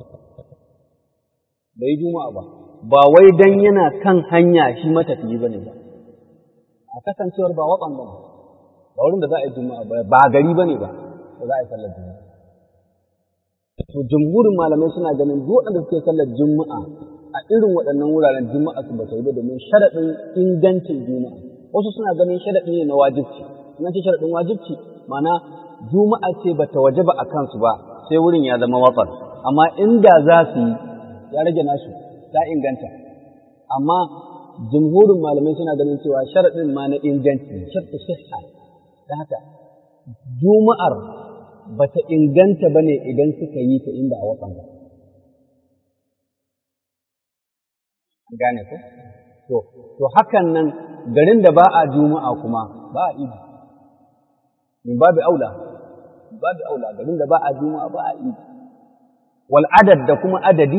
Bai yi Juma'a ba. Ba wai dan yana kan hanya shi matafiyi bane ba. A kasancewar ba watsan ba. Ba wurin da za a yi Juma'a ba ba gari bane ba. Ba za a yi sallar Juma'a. To jumhurin malamai suna ganin duk waɗanda suke sallar Juma'a a irin waɗannan wuraren juma'a su ba ta yi ba domin sharaɗin ingancin juma'a wasu suna ganin sharaɗi ne na wajibci ina ce sharaɗin wajibci mana juma'a ce ba ta waje ba a kansu ba sai wurin ya zama watsar amma inda za su yi ya rage nasu ta inganta amma jumhurin malamai suna ganin cewa sharaɗin ma na inganci sharaɗin sihha da haka juma'ar ba ta inganta ba ne idan suka yi ta inda a watsan ba gane ko to to hakan nan garin da ba a juma'a kuma ba a idi min babu aula babu aula garin da ba a juma'a ba a idi wal adad da kuma adadi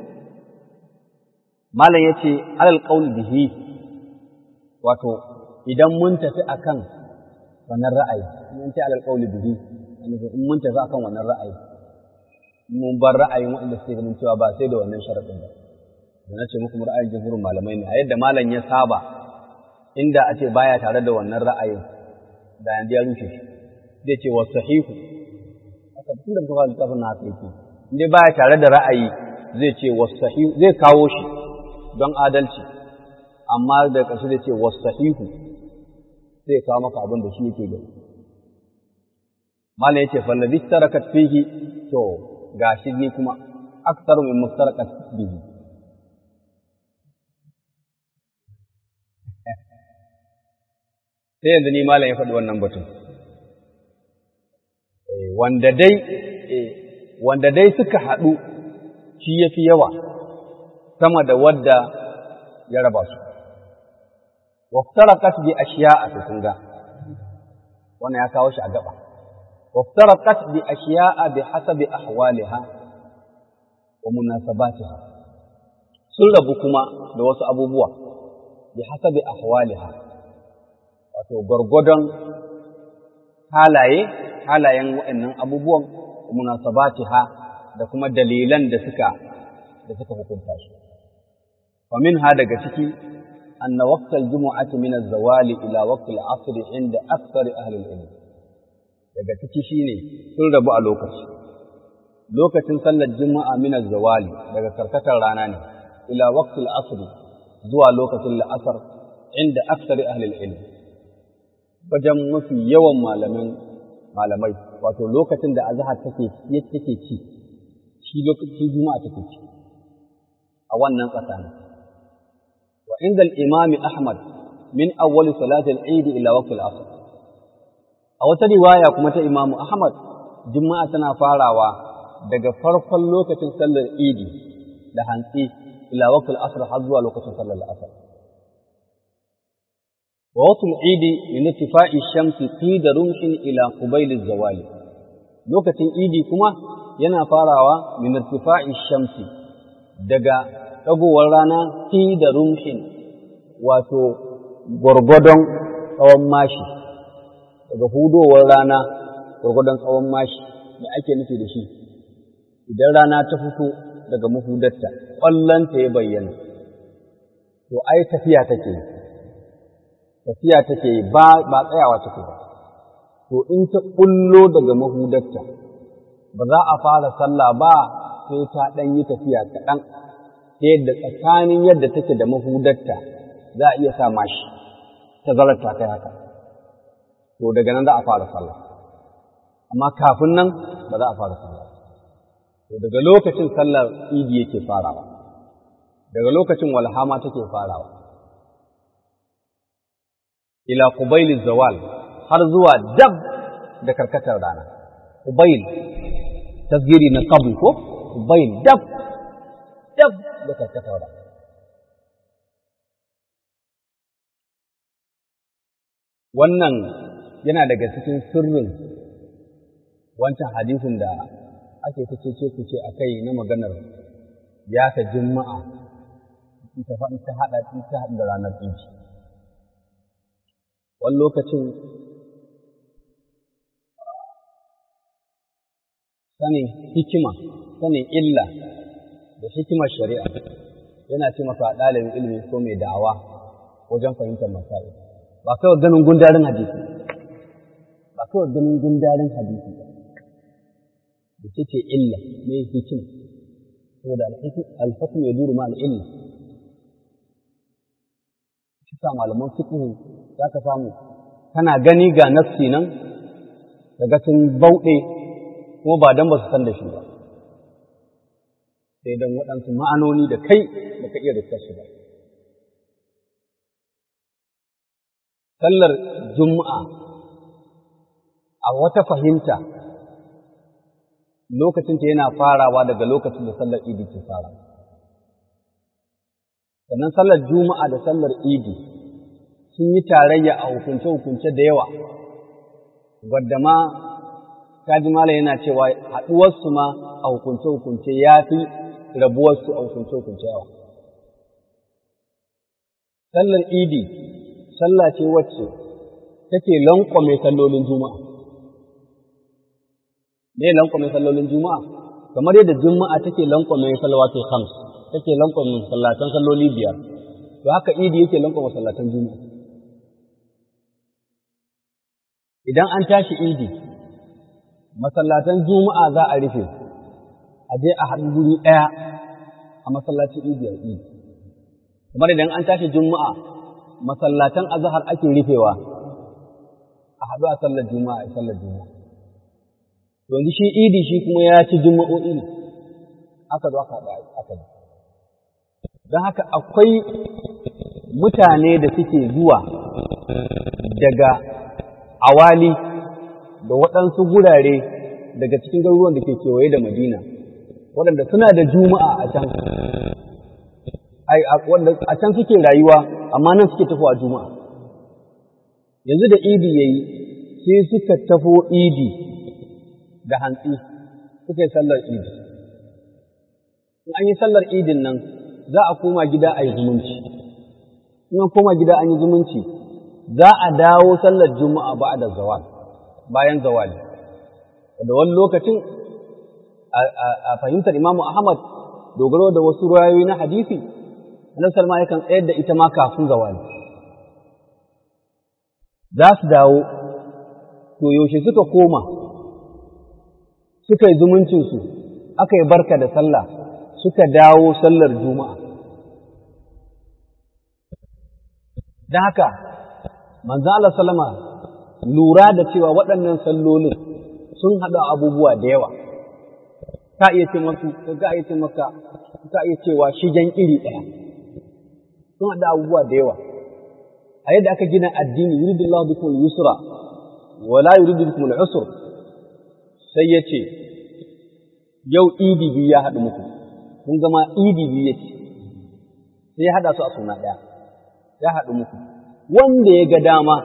malam yace alal qaul bihi wato idan mun tafi akan wannan ra'ayi mun ce alal qaul bihi in mun tafi akan wannan ra'ayi mun bar ra'ayin waɗanda suke ganin cewa ba sai da wannan sharadin ba da na ce muku ra'ayin jumhurin malamai ne a yadda malam ya saba inda a ce baya tare da wannan ra'ayin da yanzu ya rushe shi zai ce wasu sahihu haka tun da kuka littafin na haka yake inda baya tare da ra'ayi zai ce wasu sahihu zai kawo shi don adalci amma da ƙarshe zai ce wasu sahihu zai kawo maka abin da shi yake gani malam ya ce fallabi tarakat fihi to gashi ni kuma aktar min mustarakat bihi sai yanzu ni malam ya faɗi wannan batun wanda dai wanda dai suka haɗu shi ya fi yawa sama da wadda ya raba su waftarakat bi ashiya'a to kun ga wannan ya kawo shi a gaba waftarakat bi ashiya'a bi hasabi ahwaliha wa munasabatiha sun rabu kuma da wasu abubuwa bi hasabi ahwaliha wato gwargwadon halaye halayen waɗannan abubuwan munasabatiha da kuma dalilan da suka da suka hukunta su wa minha daga ciki anna waqtal jumu'ati min az-zawali ila waqtil 'asr 'inda akthar ahli al-ilm daga ciki shine sun rabu a lokaci lokacin sallar juma'a min az-zawali daga karkatar rana ne ila waqtil 'asr zuwa lokacin la'asar inda akthar ahli al-ilm wajen mafi yawan malamin malamai wato lokacin da azhar take take ci shi lokacin juma'a take ci a wannan tsakanin wa inda al-imam ahmad min awwal salat al-eid ila waqt al-asr a wata riwaya kuma ta imam ahmad juma'a tana farawa daga farkon lokacin sallar idi da hantsi ila waqt al-asr har zuwa lokacin sallar al-asr ووقت العيد من ارتفاع الشمس قيد رمح إلى قبيل الزوال لوكة عيدي كما yana farawa min irtifa'i shamsi daga dagowar rana fi da rumhin wato gwargwadon tsawon mashi daga hudowar rana gwargwadon tsawon mashi da ake nufi da shi idan rana ta fito daga mahudarta ƙwallonta ya bayyana to ai tafiya take yi tafiya take yi ba ba tsayawa take ba to in ta kullo daga mahudarta ba za a fara sallah ba sai ta ɗan yi tafiya kaɗan ta yadda tsakanin yadda take da mahudarta za a iya sa mashi ta zarar ta kai haka to daga nan za a fara sallah amma kafin nan ba za a fara sallah to daga lokacin sallar idi yake farawa daga lokacin walhama take farawa ila qubailin zawal har zuwa dab da karkatar rana qubail tasgiri na qabl ko qubail dab dab da karkatar rana wannan yana daga cikin sirrin wancan hadisin da ake ta cece ku ce akai na maganar ya ta juma'a ita fa ta hada ta hada da ranar inci wani lokacin sanin hikima sanin illa da hikimar shari'a yana taimaka ɗalibin ilimi ko mai da'awa wajen fahimtar masail ba kawai ganin gundarin hadisi ba kawai ganin gundarin hadisi ba da ce illa mai hikima saboda alhukum ya duru ma al'illa shi sa malaman fiqhu za ka samu kana gani ga nafsi nan daga sun bauɗe kuma ba dan ba su san da shi ba sai dan waɗansu ma'anoni da kai da ka iya riskar shi ba sallar juma'a a wata fahimta lokacinta yana farawa daga lokacin da sallar idi ke fara. Sannan sallar juma'a da sallar idi sun yi tarayya a hukunce-hukunce da yawa, wadda ma kaji mala yana cewa haɗuwarsu ma a hukunce-hukunce ya fi rabuwarsu a hukunce-hukunce yawa. Sallar idi, sallah ce wacce take lankwame sallolin juma'a. me lankwame sallolin juma'a kamar yadda juma'a take lankwame salawatul khams take lankwame sallatan salloli biyar to haka idi yake lankwame sallatan juma'a idan an tashi idi masallatan juma'a za a rufe a je a haɗu guri ɗaya a masallacin idi a idi kamar idan an tashi juma'a masallatan azhar ake rufewa a haɗu a sallar juma'a a sallar juma'a yanzu shi idi shi kuma ya ci juma'o'i ne aka zo aka aka yi don haka akwai mutane da suke zuwa daga awali da waɗansu gurare daga cikin garuruwan da ke kewaye da madina waɗanda suna da juma'a a can a can suke rayuwa amma nan suke tafowa juma'a yanzu da idi ya yi sai suka tafo idi da hantsi suka yi sallar idi. In an yi sallar idin nan za a koma gida a yi zumunci. In an koma gida an yi zumunci za a dawo sallar juma'a ba da zawal bayan zawali. Da wani lokacin a fahimtar Imamu Ahmad dogaro da wasu rayoyi na hadisi, Annabi Salma yakan tsayar da ita ma kafin zawali. Za su dawo, to yaushe suka koma suka yi zumuncinsu, aka yi barka da sallah, suka dawo sallar juma'a. Da haka, manzo Allah salama lura da cewa waɗannan sallolin sun haɗa abubuwa da yawa. Ka iya ce masu, ka iya ce maka, ka iya cewa shigen iri ɗaya. Sun haɗa abubuwa da yawa. A yadda aka gina addini, yuridullahu bikum yusra, wala yuridu bikum al-usr. sai ya ce, Yau idi biyu ya haɗu muku, kun gama idi biyu ya ce, sai ya haɗa su a suna ɗaya, ya haɗu muku, wanda ya ga dama,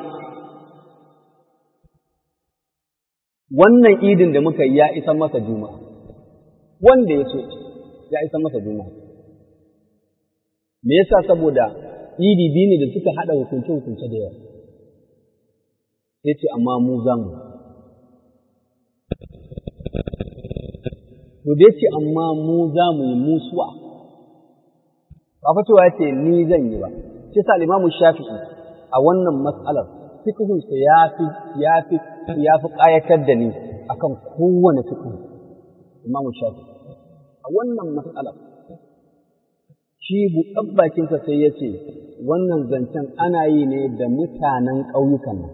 wannan idin da muka yi ya isan masa juma'a, wanda ya so ya isan masa juma'a. Me yasa saboda idi biyu ne da suka haɗa hukunce-hukunce da yawa, sai ce, amma mu za mu. to da yace amma mu za mu yi musuwa ba fa cewa yace ni zan yi ba shi sa Imam Shafi'i a wannan mas'alar fiqhun sa yafi yafi yafi qayatar da ni akan kowane fiqh Imam Shafi'i a wannan mas'alar shi buƙabbakin sa sai yace wannan zancen ana yi ne da mutanen ƙauyukan nan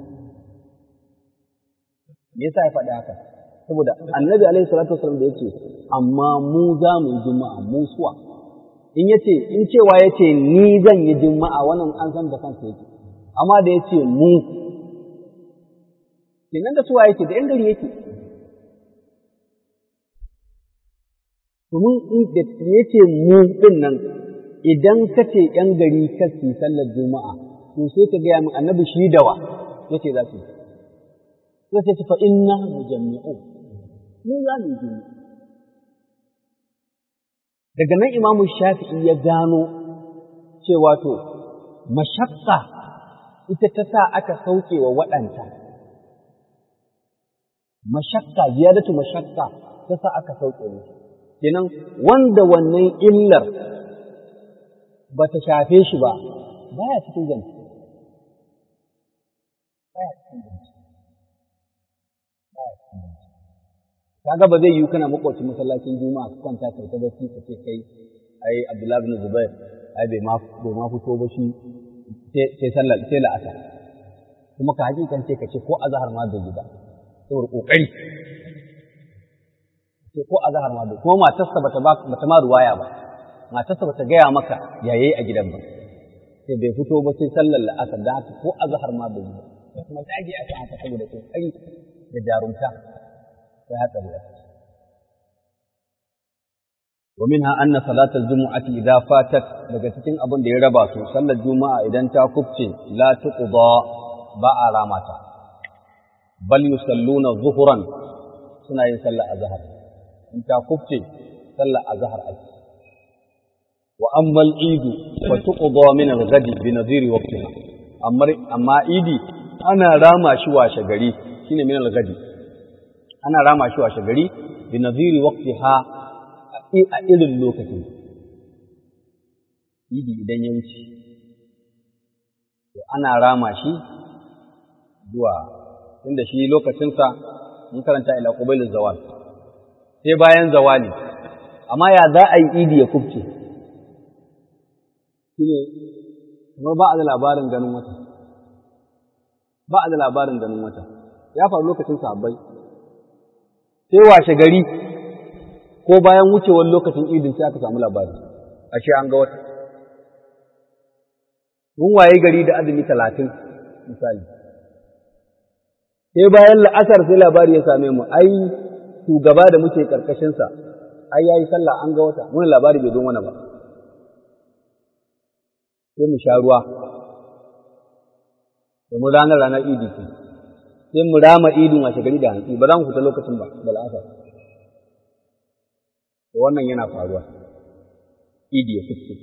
me yasa ya faɗi haka saboda annabi alaihi salatu wasallam da yace amma mu za mu yi juma'a mu suwa in yace in cewa yace ni zan yi juma'a wannan an san da kansa yake amma da yace mu kenan da suwa yake da yan gari yake domin in da yace mu din nan idan ka ce yan gari ka su sallar juma'a to sai ka gaya min annabi shi dawa yace za su yi sai ce fa inna mujammi'un mu za mu yi daga nan imamu shafi'i ya gano cewa to mashakka ita ta sa aka sauke wa waɗanta mashakka ziyadatu mashakka ta sa aka sauke musu kenan wanda wannan illar ba ta shafe shi ba baya cikin zance baya cikin zance baya cikin zance kaga ba zai yi kana makwacin masallacin juma'a ka kwanta kai ta bacci ka ce kai ai abdullahi bin zubair ai bai ma bai ma fito ba shi sai sallar sai la'asar kuma ka hakikan ce ka ce ko azhar ma bai yi ba saboda kokari ce ko azhar ma bai kuma matarsa bata ba bata ma ruwaya ba matarsa bata gaya maka yayi a gidan ba sai bai fito ba sai sallar la'asar da haka ko azhar ma bai yi ba kuma dage aka haka saboda kokari da jarumta sai hatsari a ciki ومنها أن صلاة الجمعة إذا فاتت daga cikin abin da ya raba su sallar juma'a idan ta kubce la tuqda ba a ramata bal yusalluna zuhuran suna yin sallar azhar in ta kubce sallar azhar ake wa amma al-eid fa tuqda min al-ghadi bi nadhiri waqtiha amma amma idi ana rama shi washe gari shine min al-ghadi ana rama shi washe gari bi nadhiri waqtiha a irin lokacin idi idan ya wuce to ana rama shi zuwa inda shi lokacinsa mun karanta ila qubailin zawal sai bayan zawali amma ya za a yi idi ya kubce shine kuma ba a da labarin ganin wata ba a da labarin ganin wata ya faru lokacin sahabbai sai washe gari ko bayan wucewar lokacin idin sai aka samu labari ashe an ga wata mun waye gari da azumi talatin misali sai bayan la'asar sai labari ya same mu ai shugaba da muke karkashinsa ai yayi sallah an ga wata wani labari bai zo mana ba sai mu sha ruwa da mu ranar ranar idi ce sai mu rama idin washe gari da hantsi ba za mu fita lokacin ba da la'asar wannan yana faruwa idi ya fiske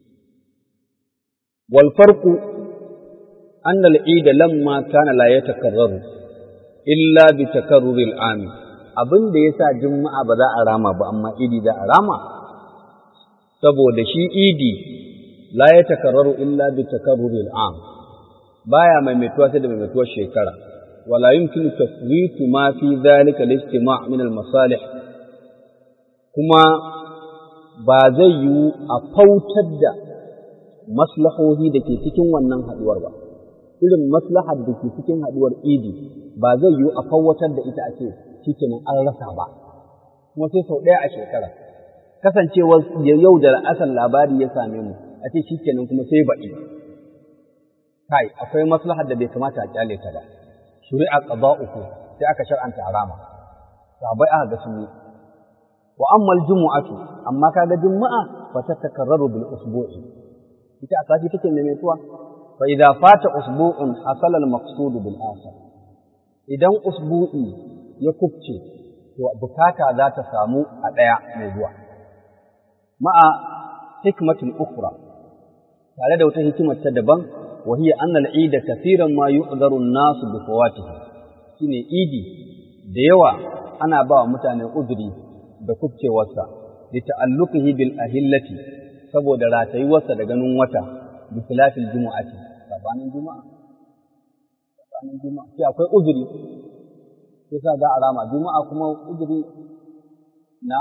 wal farqu anna al-eid lamma kana la yatakarraru illa bi takarruri al-am abin da yasa juma'a ba za a rama ba amma idi za a rama saboda shi idi la yatakarraru illa bi takarruri al-am baya maimaituwa sai da maimaituwar shekara wala yumkinu tafwitu ma fi dhalika al-ijtima' min al-masalih kuma ba zai yiwu a fautar da maslahohi da ke cikin wannan haɗuwar ba, irin maslahar da ke cikin haɗuwar idi ba zai yiwu a fauwatar da ita a ce shikenan an rasa ba, kuma sai sau ɗaya a shekara. Kasancewar yau da asal labari ya same mu, a ce shikenan kuma sai baɗi. Kai, akwai maslahar da bai kamata a kyale ta ba. Shuri'a ƙaba uku sai aka shar'anta harama. Sabai aka ga sun yi wa amma aljumu'atu amma kaga juma'a fa tatakarraru bil usbu'i ita a sati take maimaituwa fa idza fata usbu'un hasala al maqsud bil akhar idan usbu'i ya kubce to bukata za ta samu a daya mai zuwa ma'a hikmatin ukhra tare da wata hikimar ta daban wa hiya anna al eid kathiran ma yu'daru an-nas bi fawatihi shine idi da yawa ana ba wa mutane uzuri da kubcewarsa da ta'alluqihi bil ahillati saboda ratayuwarsa da ganin wata bi khilafil jumu'ati sabanin juma'a sabanin juma'a sai akwai uzuri sai sa za a rama juma'a kuma uzuri na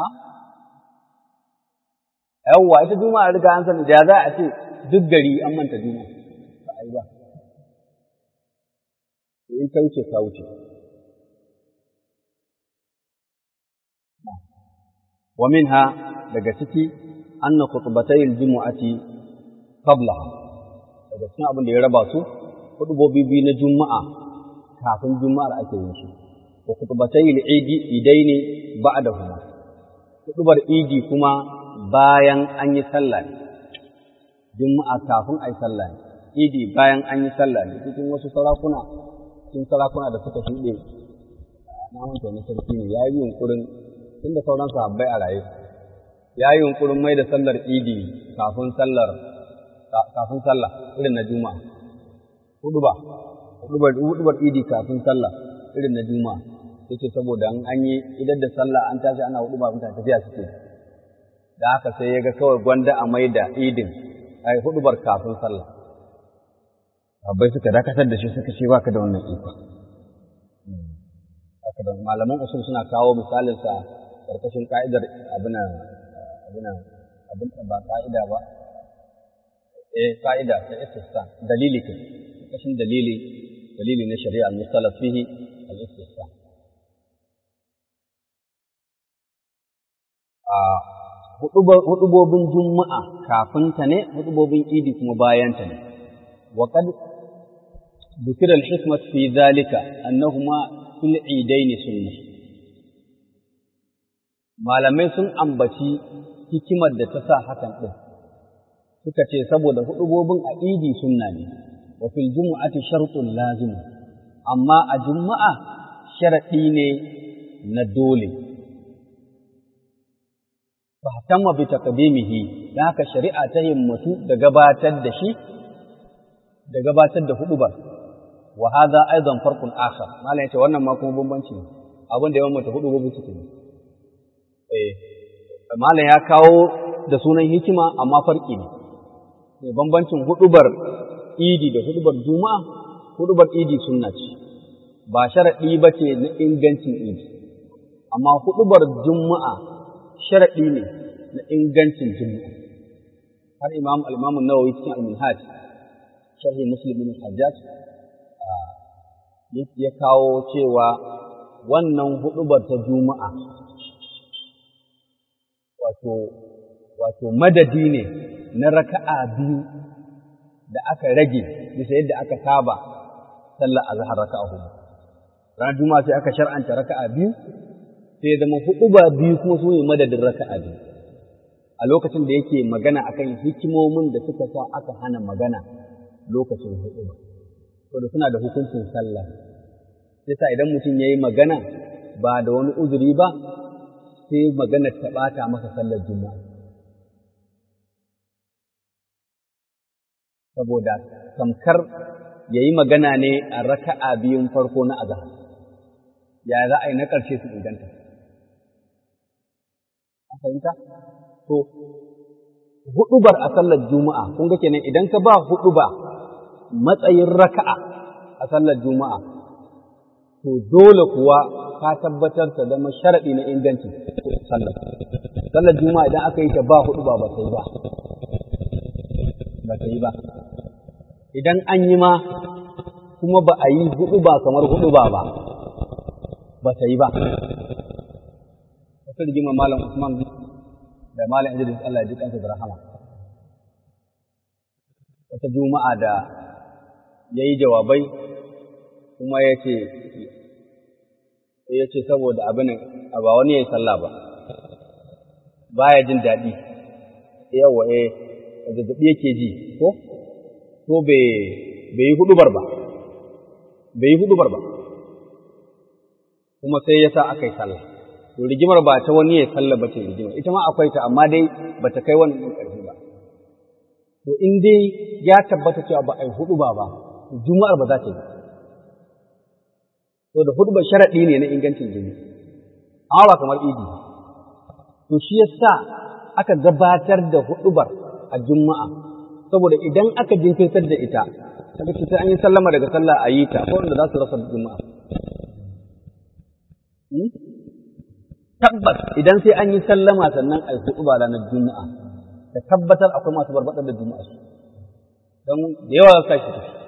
yawwa ita juma'a riga an sani da za a ce duk gari an manta juma'a ba ai ba in ta wuce ta wuce ومنها daga ciki anna khutbatay aljum'ati qablaha daga cikin abin da ya raba su hudubobi biyu na juma'a kafin juma'ar ake yin su wa khutbatay al-idi idaini ba'dahuma hudubar idi kuma bayan an yi sallah ne juma'a kafin ai sallah ne idi bayan an yi sallah ne cikin wasu sarakuna cikin sarakuna da suka shuɗe na manta ne sarki ne ya yi yunkurin tunda sauran sahabbai a raye ya yi yunkurin mai da sallar idi kafin sallar kafin sallah irin na juma'a huduba hudubar hudubar idi kafin sallah irin na juma'a yace saboda an an yi idan da sallah an tashi ana huduba mutane tafiya suke da haka sai ya ga kawai gwanda a mai da idin ai hudubar kafin sallah abai suka dakatar da shi suka ce baka da wannan iko haka da malaman usul suna kawo misalin sa karkashin ka'idar abuna abuna abin ba ka'ida ba eh ka'ida ta istisna dalili ke karkashin dalili dalili na shari'a al-mustalaf fihi al-istisna a hudubobin juma'a kafin ta ne hudubobin idi kuma bayan ta ne wa qad ذكر الحكمة في ذلك أنهما في العيدين سنة malamai sun ambaci hikimar da ta sa hakan ɗin suka ce saboda hudubobin a idi sunna ne wa fil jumu'ati shartun lazim amma a juma'a sharaɗi ne na dole fahtamma bi taqdimihi da haka shari'a ta himmatu da gabatar da shi da gabatar da hudubar wa hadha aidan farqun akhar malam yace wannan ma kuma bambanci ne abin da yawan mata hudu gobe suke ne eh malam ya kawo da sunan hikima amma farki ne ne bambancin hudubar idi da hudubar juma'a hudubar idi sunna ce ba sharadi bace na ingancin idi amma hudubar juma'a sharadi ne na ingancin juma'a har imam al-imam an-nawawi cikin al-minhaj sharhi muslim bin hajjaj ya kawo cewa wannan hudubar ta juma'a wato wato madadi ne na raka'a biyu da aka rage bisa yadda aka saba sallar azhar raka'a hudu ranar juma'a sai aka shar'anta raka'a biyu sai zama huduba biyu kuma su ne madadin raka'a biyu a lokacin da yake magana akan hikimomin da suka sa aka hana magana lokacin huduba saboda suna da hukuncin sallah yasa idan mutum ya yi magana ba da wani uzuri ba sai magana ta ɓata masa sallar juma'a saboda tamkar ya yi magana ne a raka'a biyun farko na azahar ya za a yi na ƙarshe su inganta a fahimta to huɗubar a sallar juma'a kun ga kenan idan ka ba huɗuba matsayin raka'a a sallar juma'a to dole kuwa ka tabbatar ta zama sharaɗi na ingancin sallar sallar juma'a idan aka yi ta ba hudu ba ba ta yi ba ba ta yi ba idan an yi ma kuma ba a yi hudu ba kamar hudu ba ba ba ta yi ba wata rigima malam usman da malam idris allah ya ji kansa da rahama wata juma'a da ya yi jawabai kuma ya ce ya ce saboda abin a ba wani ya yi sallah ba baya jin daɗi yawa eh zazzaɓi yake ji ko ko bai yi hudubar ba bai yi hudubar ba kuma sai ya sa aka yi sallah to rigimar ba ta wani ya yi sallah ba ce rigimar ita ma akwai ta amma dai ba ta kai wannan ɗin ƙarfi ba to in dai ya tabbata cewa ba a yi huduba ba juma'ar ba za ta yi to da hudubar sharaɗi ne na ingancin jini amma ba kamar idi to shi yasa aka gabatar da hudubar a juma'a saboda idan aka jinkirtar da ita kaga ce sai an yi sallama daga sallah a yi ta ko wanda za su rasa juma'a tabbas idan sai an yi sallama sannan a yi huduba ranar juma'a ka tabbatar akwai masu barbaɗar da juma'a su don da yawa ka shi tafi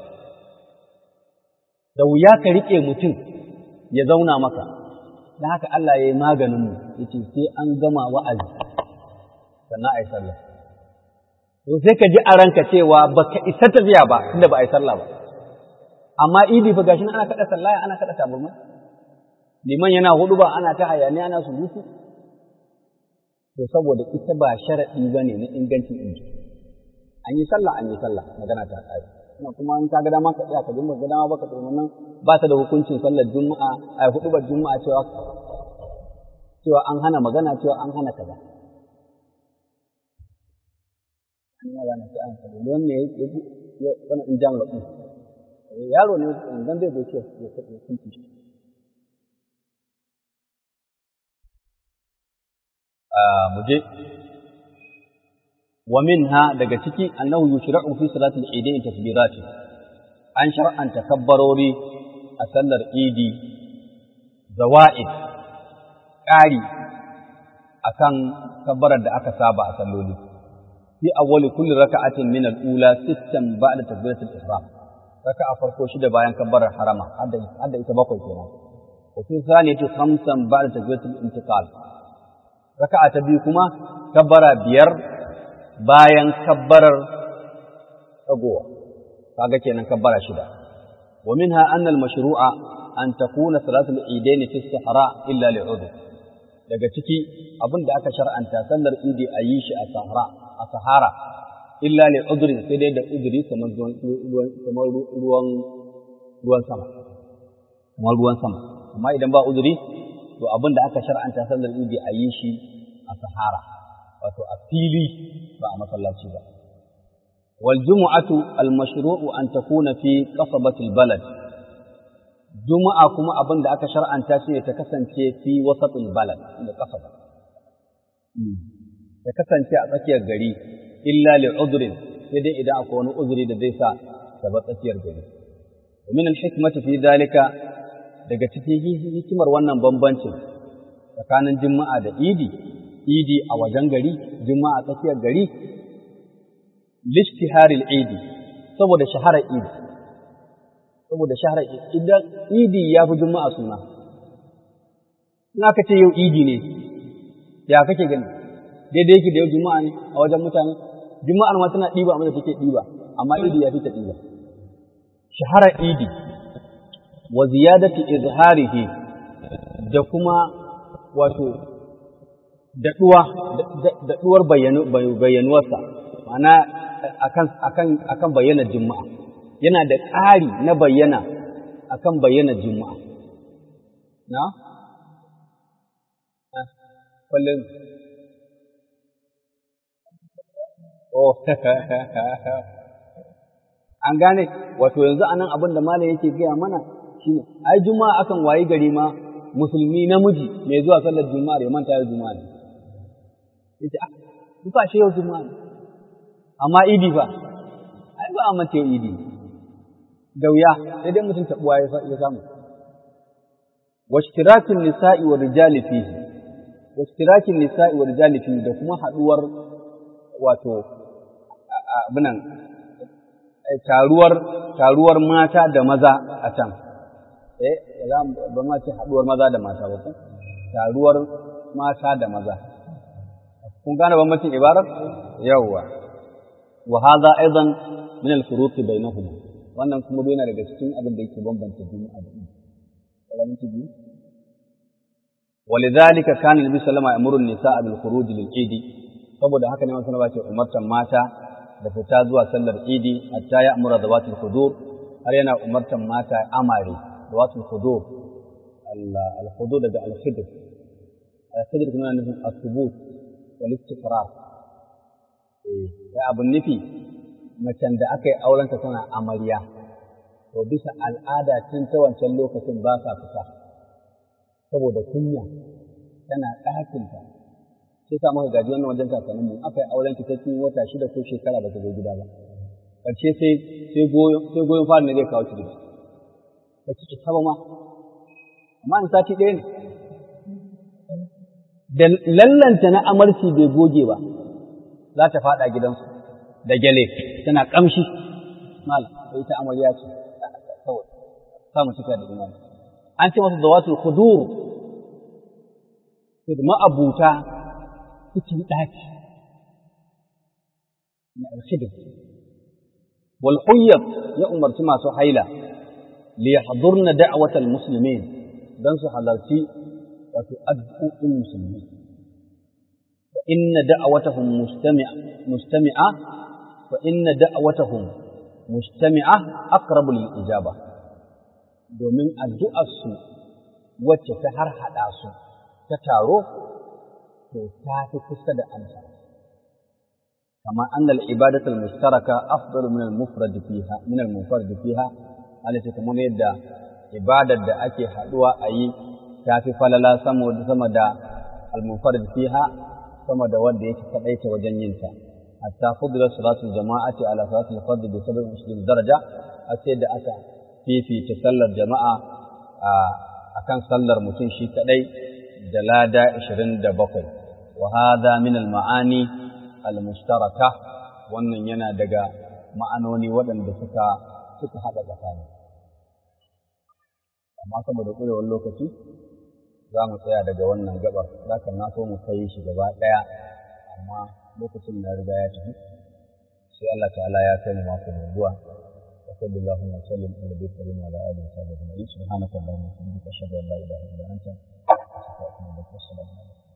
da wuya ka riƙe mutum ya zauna maka da haka Allah ya yi maganinmu ya ce sai an gama wa'azi sannan a yi sallah to sai ka ji a ranka cewa ba ka isa tafiya ba tunda ba a yi sallah ba amma idi fa gashi ana kaɗa sallah ana kaɗa taburma liman yana hudu ba ana ta hayaniya ana surutu to saboda ita ba sharaɗi ba ne na ingancin idi an yi sallah an yi sallah magana ta ƙare ina kuma in ka ga dama ka tsaya ka dinga ga dama baka tsoro nan ba ta da hukuncin sallar juma'a a hudubar juma'a cewa cewa an hana magana cewa an hana kaza an yi rana ta an kaza don me ya wani in jami'a ɗin yaro ne dan zai zo ce ya kunci shi mu je wa minha daga ciki annahu yushra'u fi salatil idain tasbirat an shar'anta kabbarori a sallar idi zawa'id ƙari akan kabbarar da aka saba a salloli fi awwali kulli raka'atin min al-ula sittan ba'da takbiratul ihram raka'a farko shida bayan kabbarar harama hadda ita bakwai kenan wa fi thaniyati khamsan ba'da takbiratul intiqal raka'a ta biyu kuma kabbara biyar bayan kabbarar tagowa kaga kenan kabbara shida wa minha anna al-mashru'a an takuna salatul idain fi sahara illa li'udhr daga ciki abin da aka shar'anta sallar idi a yi shi a sahara a sahara illa li udri sai dai da udri kamar ruwan kamar ruwan ruwan sama kamar ruwan sama amma idan ba udri to abin da aka shar'anta sallar idi a yi shi a sahara wato a fili ba a masallaci ba wal jumu'atu al mashru'u an takuna fi qasabati al balad juma'a kuma abin da aka shar'anta shi ne ta kasance fi wasatul balad da qasaba ta kasance a tsakiyar gari illa li udrin sai dai idan akwai wani uzuri da zai sa ta bar tsakiyar gari min al hikmati fi dalika daga cikin hikimar wannan bambancin tsakanin juma'a da idi idi a wajen gari juma'a a tsakiyar gari lishtiharil idi saboda shaharar idi saboda shaharar idan idi ya fi juma'a suna in aka ce yau idi ne ya kake gani daidai yake da yau juma'a ne a wajen mutane juma'ar ma tana ɗiba amma da take ɗiba amma idi ya fi ta ɗiba shaharar idi wa ziyadati izharihi da kuma wato daɗuwa daɗuwar bayyanuwarsa ma'ana akan akan akan bayyanar juma'a yana da ƙari na bayyana akan bayyanar juma'a na kullum oh an gane wato yanzu anan abin da malam yake gaya mana shine ai juma'a akan wayi gari ma musulmi namiji mai zuwa sallar juma'a ya manta yau juma'a ne yace ah duka shi yau juma'a ne amma idi fa ai ba a manta yau idi da wuya sai dai mutum tabuwa ya samu washtirakin nisa'i wa rijali fihi washtirakin nisa'i wa rijali fihi da kuma haduwar wato abinan taruwar taruwar mata da maza a can eh ba ma ce haduwar maza da mata ba ko taruwar mata da maza kun gane bambancin ibarar yawwa wa hadha aidan min al-furuq bainahuma wannan kuma yana daga cikin abin da yake bambanta juma'a da idi kalamin biyu ولذلك كان النبي صلى الله عليه وسلم يأمر النساء بالخروج للعيد saboda haka ne masu ce umartan mata da fita zuwa sallar idi hatta ya amura zawatul hudur har yana umartan mata amare zawatul hudur al-hudur daga al-khidr al-khidr kuma yana nufin as-subut wal istiqrar eh sai abun nufi macen da aka yi aurenta tana amarya to bisa al'ada tun ta wancan lokacin ba sa fita saboda kunya tana ɗakinta sai sa muka gaji wannan wajen kakannin mu aka yi auren ki ta cikin wata shida ko shekara ba ta zo gida ba ƙarshe sai sai goyon sai goyon fara ne zai kawo ki gida ba ki saba ma amma in sati ɗaya ne da lallanta na amarci bai goge ba za ta faɗa gidansu da gyale tana ƙamshi malam ita amarya ce kawai samu cika da imani an ce masa zawatul khudur sai da ma'abuta cikin ɗaki na alkhidr wal huyyab ya umarci masu haila li yahdurna da'watal muslimin dan su halarci wato addu'o'in musulmi fa inna da'watahum mustami'a mustami'a fa inna da'watahum mustami'a aqrabu lil ijaba domin addu'arsu wacce ta har haɗa su ta taro, to ta fi kusa da amsa. Kama annal ibadatul mustaraka afdalu min al-mufrad fiha min al-mufrad fiha Allah ce kamar yadda ibadar da ake haɗuwa a yi ta fi falala sama da al-munfarid fiha sama da wanda yake kaɗaita wajen yin ta hatta fudila salatul jama'ati ala salatul fard bi 27 daraja a sai da aka fifita sallar jama'a akan sallar mutum shi kadai da lada 27 wa hadha min al-ma'ani al-mushtaraka wannan yana daga ma'anoni waɗanda suka suka haɗa tsakani amma saboda ƙurewar lokaci za mu tsaya daga wannan gabar za ka na so mu kai shi gaba ɗaya amma lokacin na riga ya tafi sai Allah ta'ala ya kai mu mako mai zuwa wa sallallahu wa sallam ala nabiyyi karim wa ala alihi wa sahbihi ajma'in subhanaka allahumma wa bihamdika ashhadu an la ilaha illa anta astaghfiruka wa atubu ilaik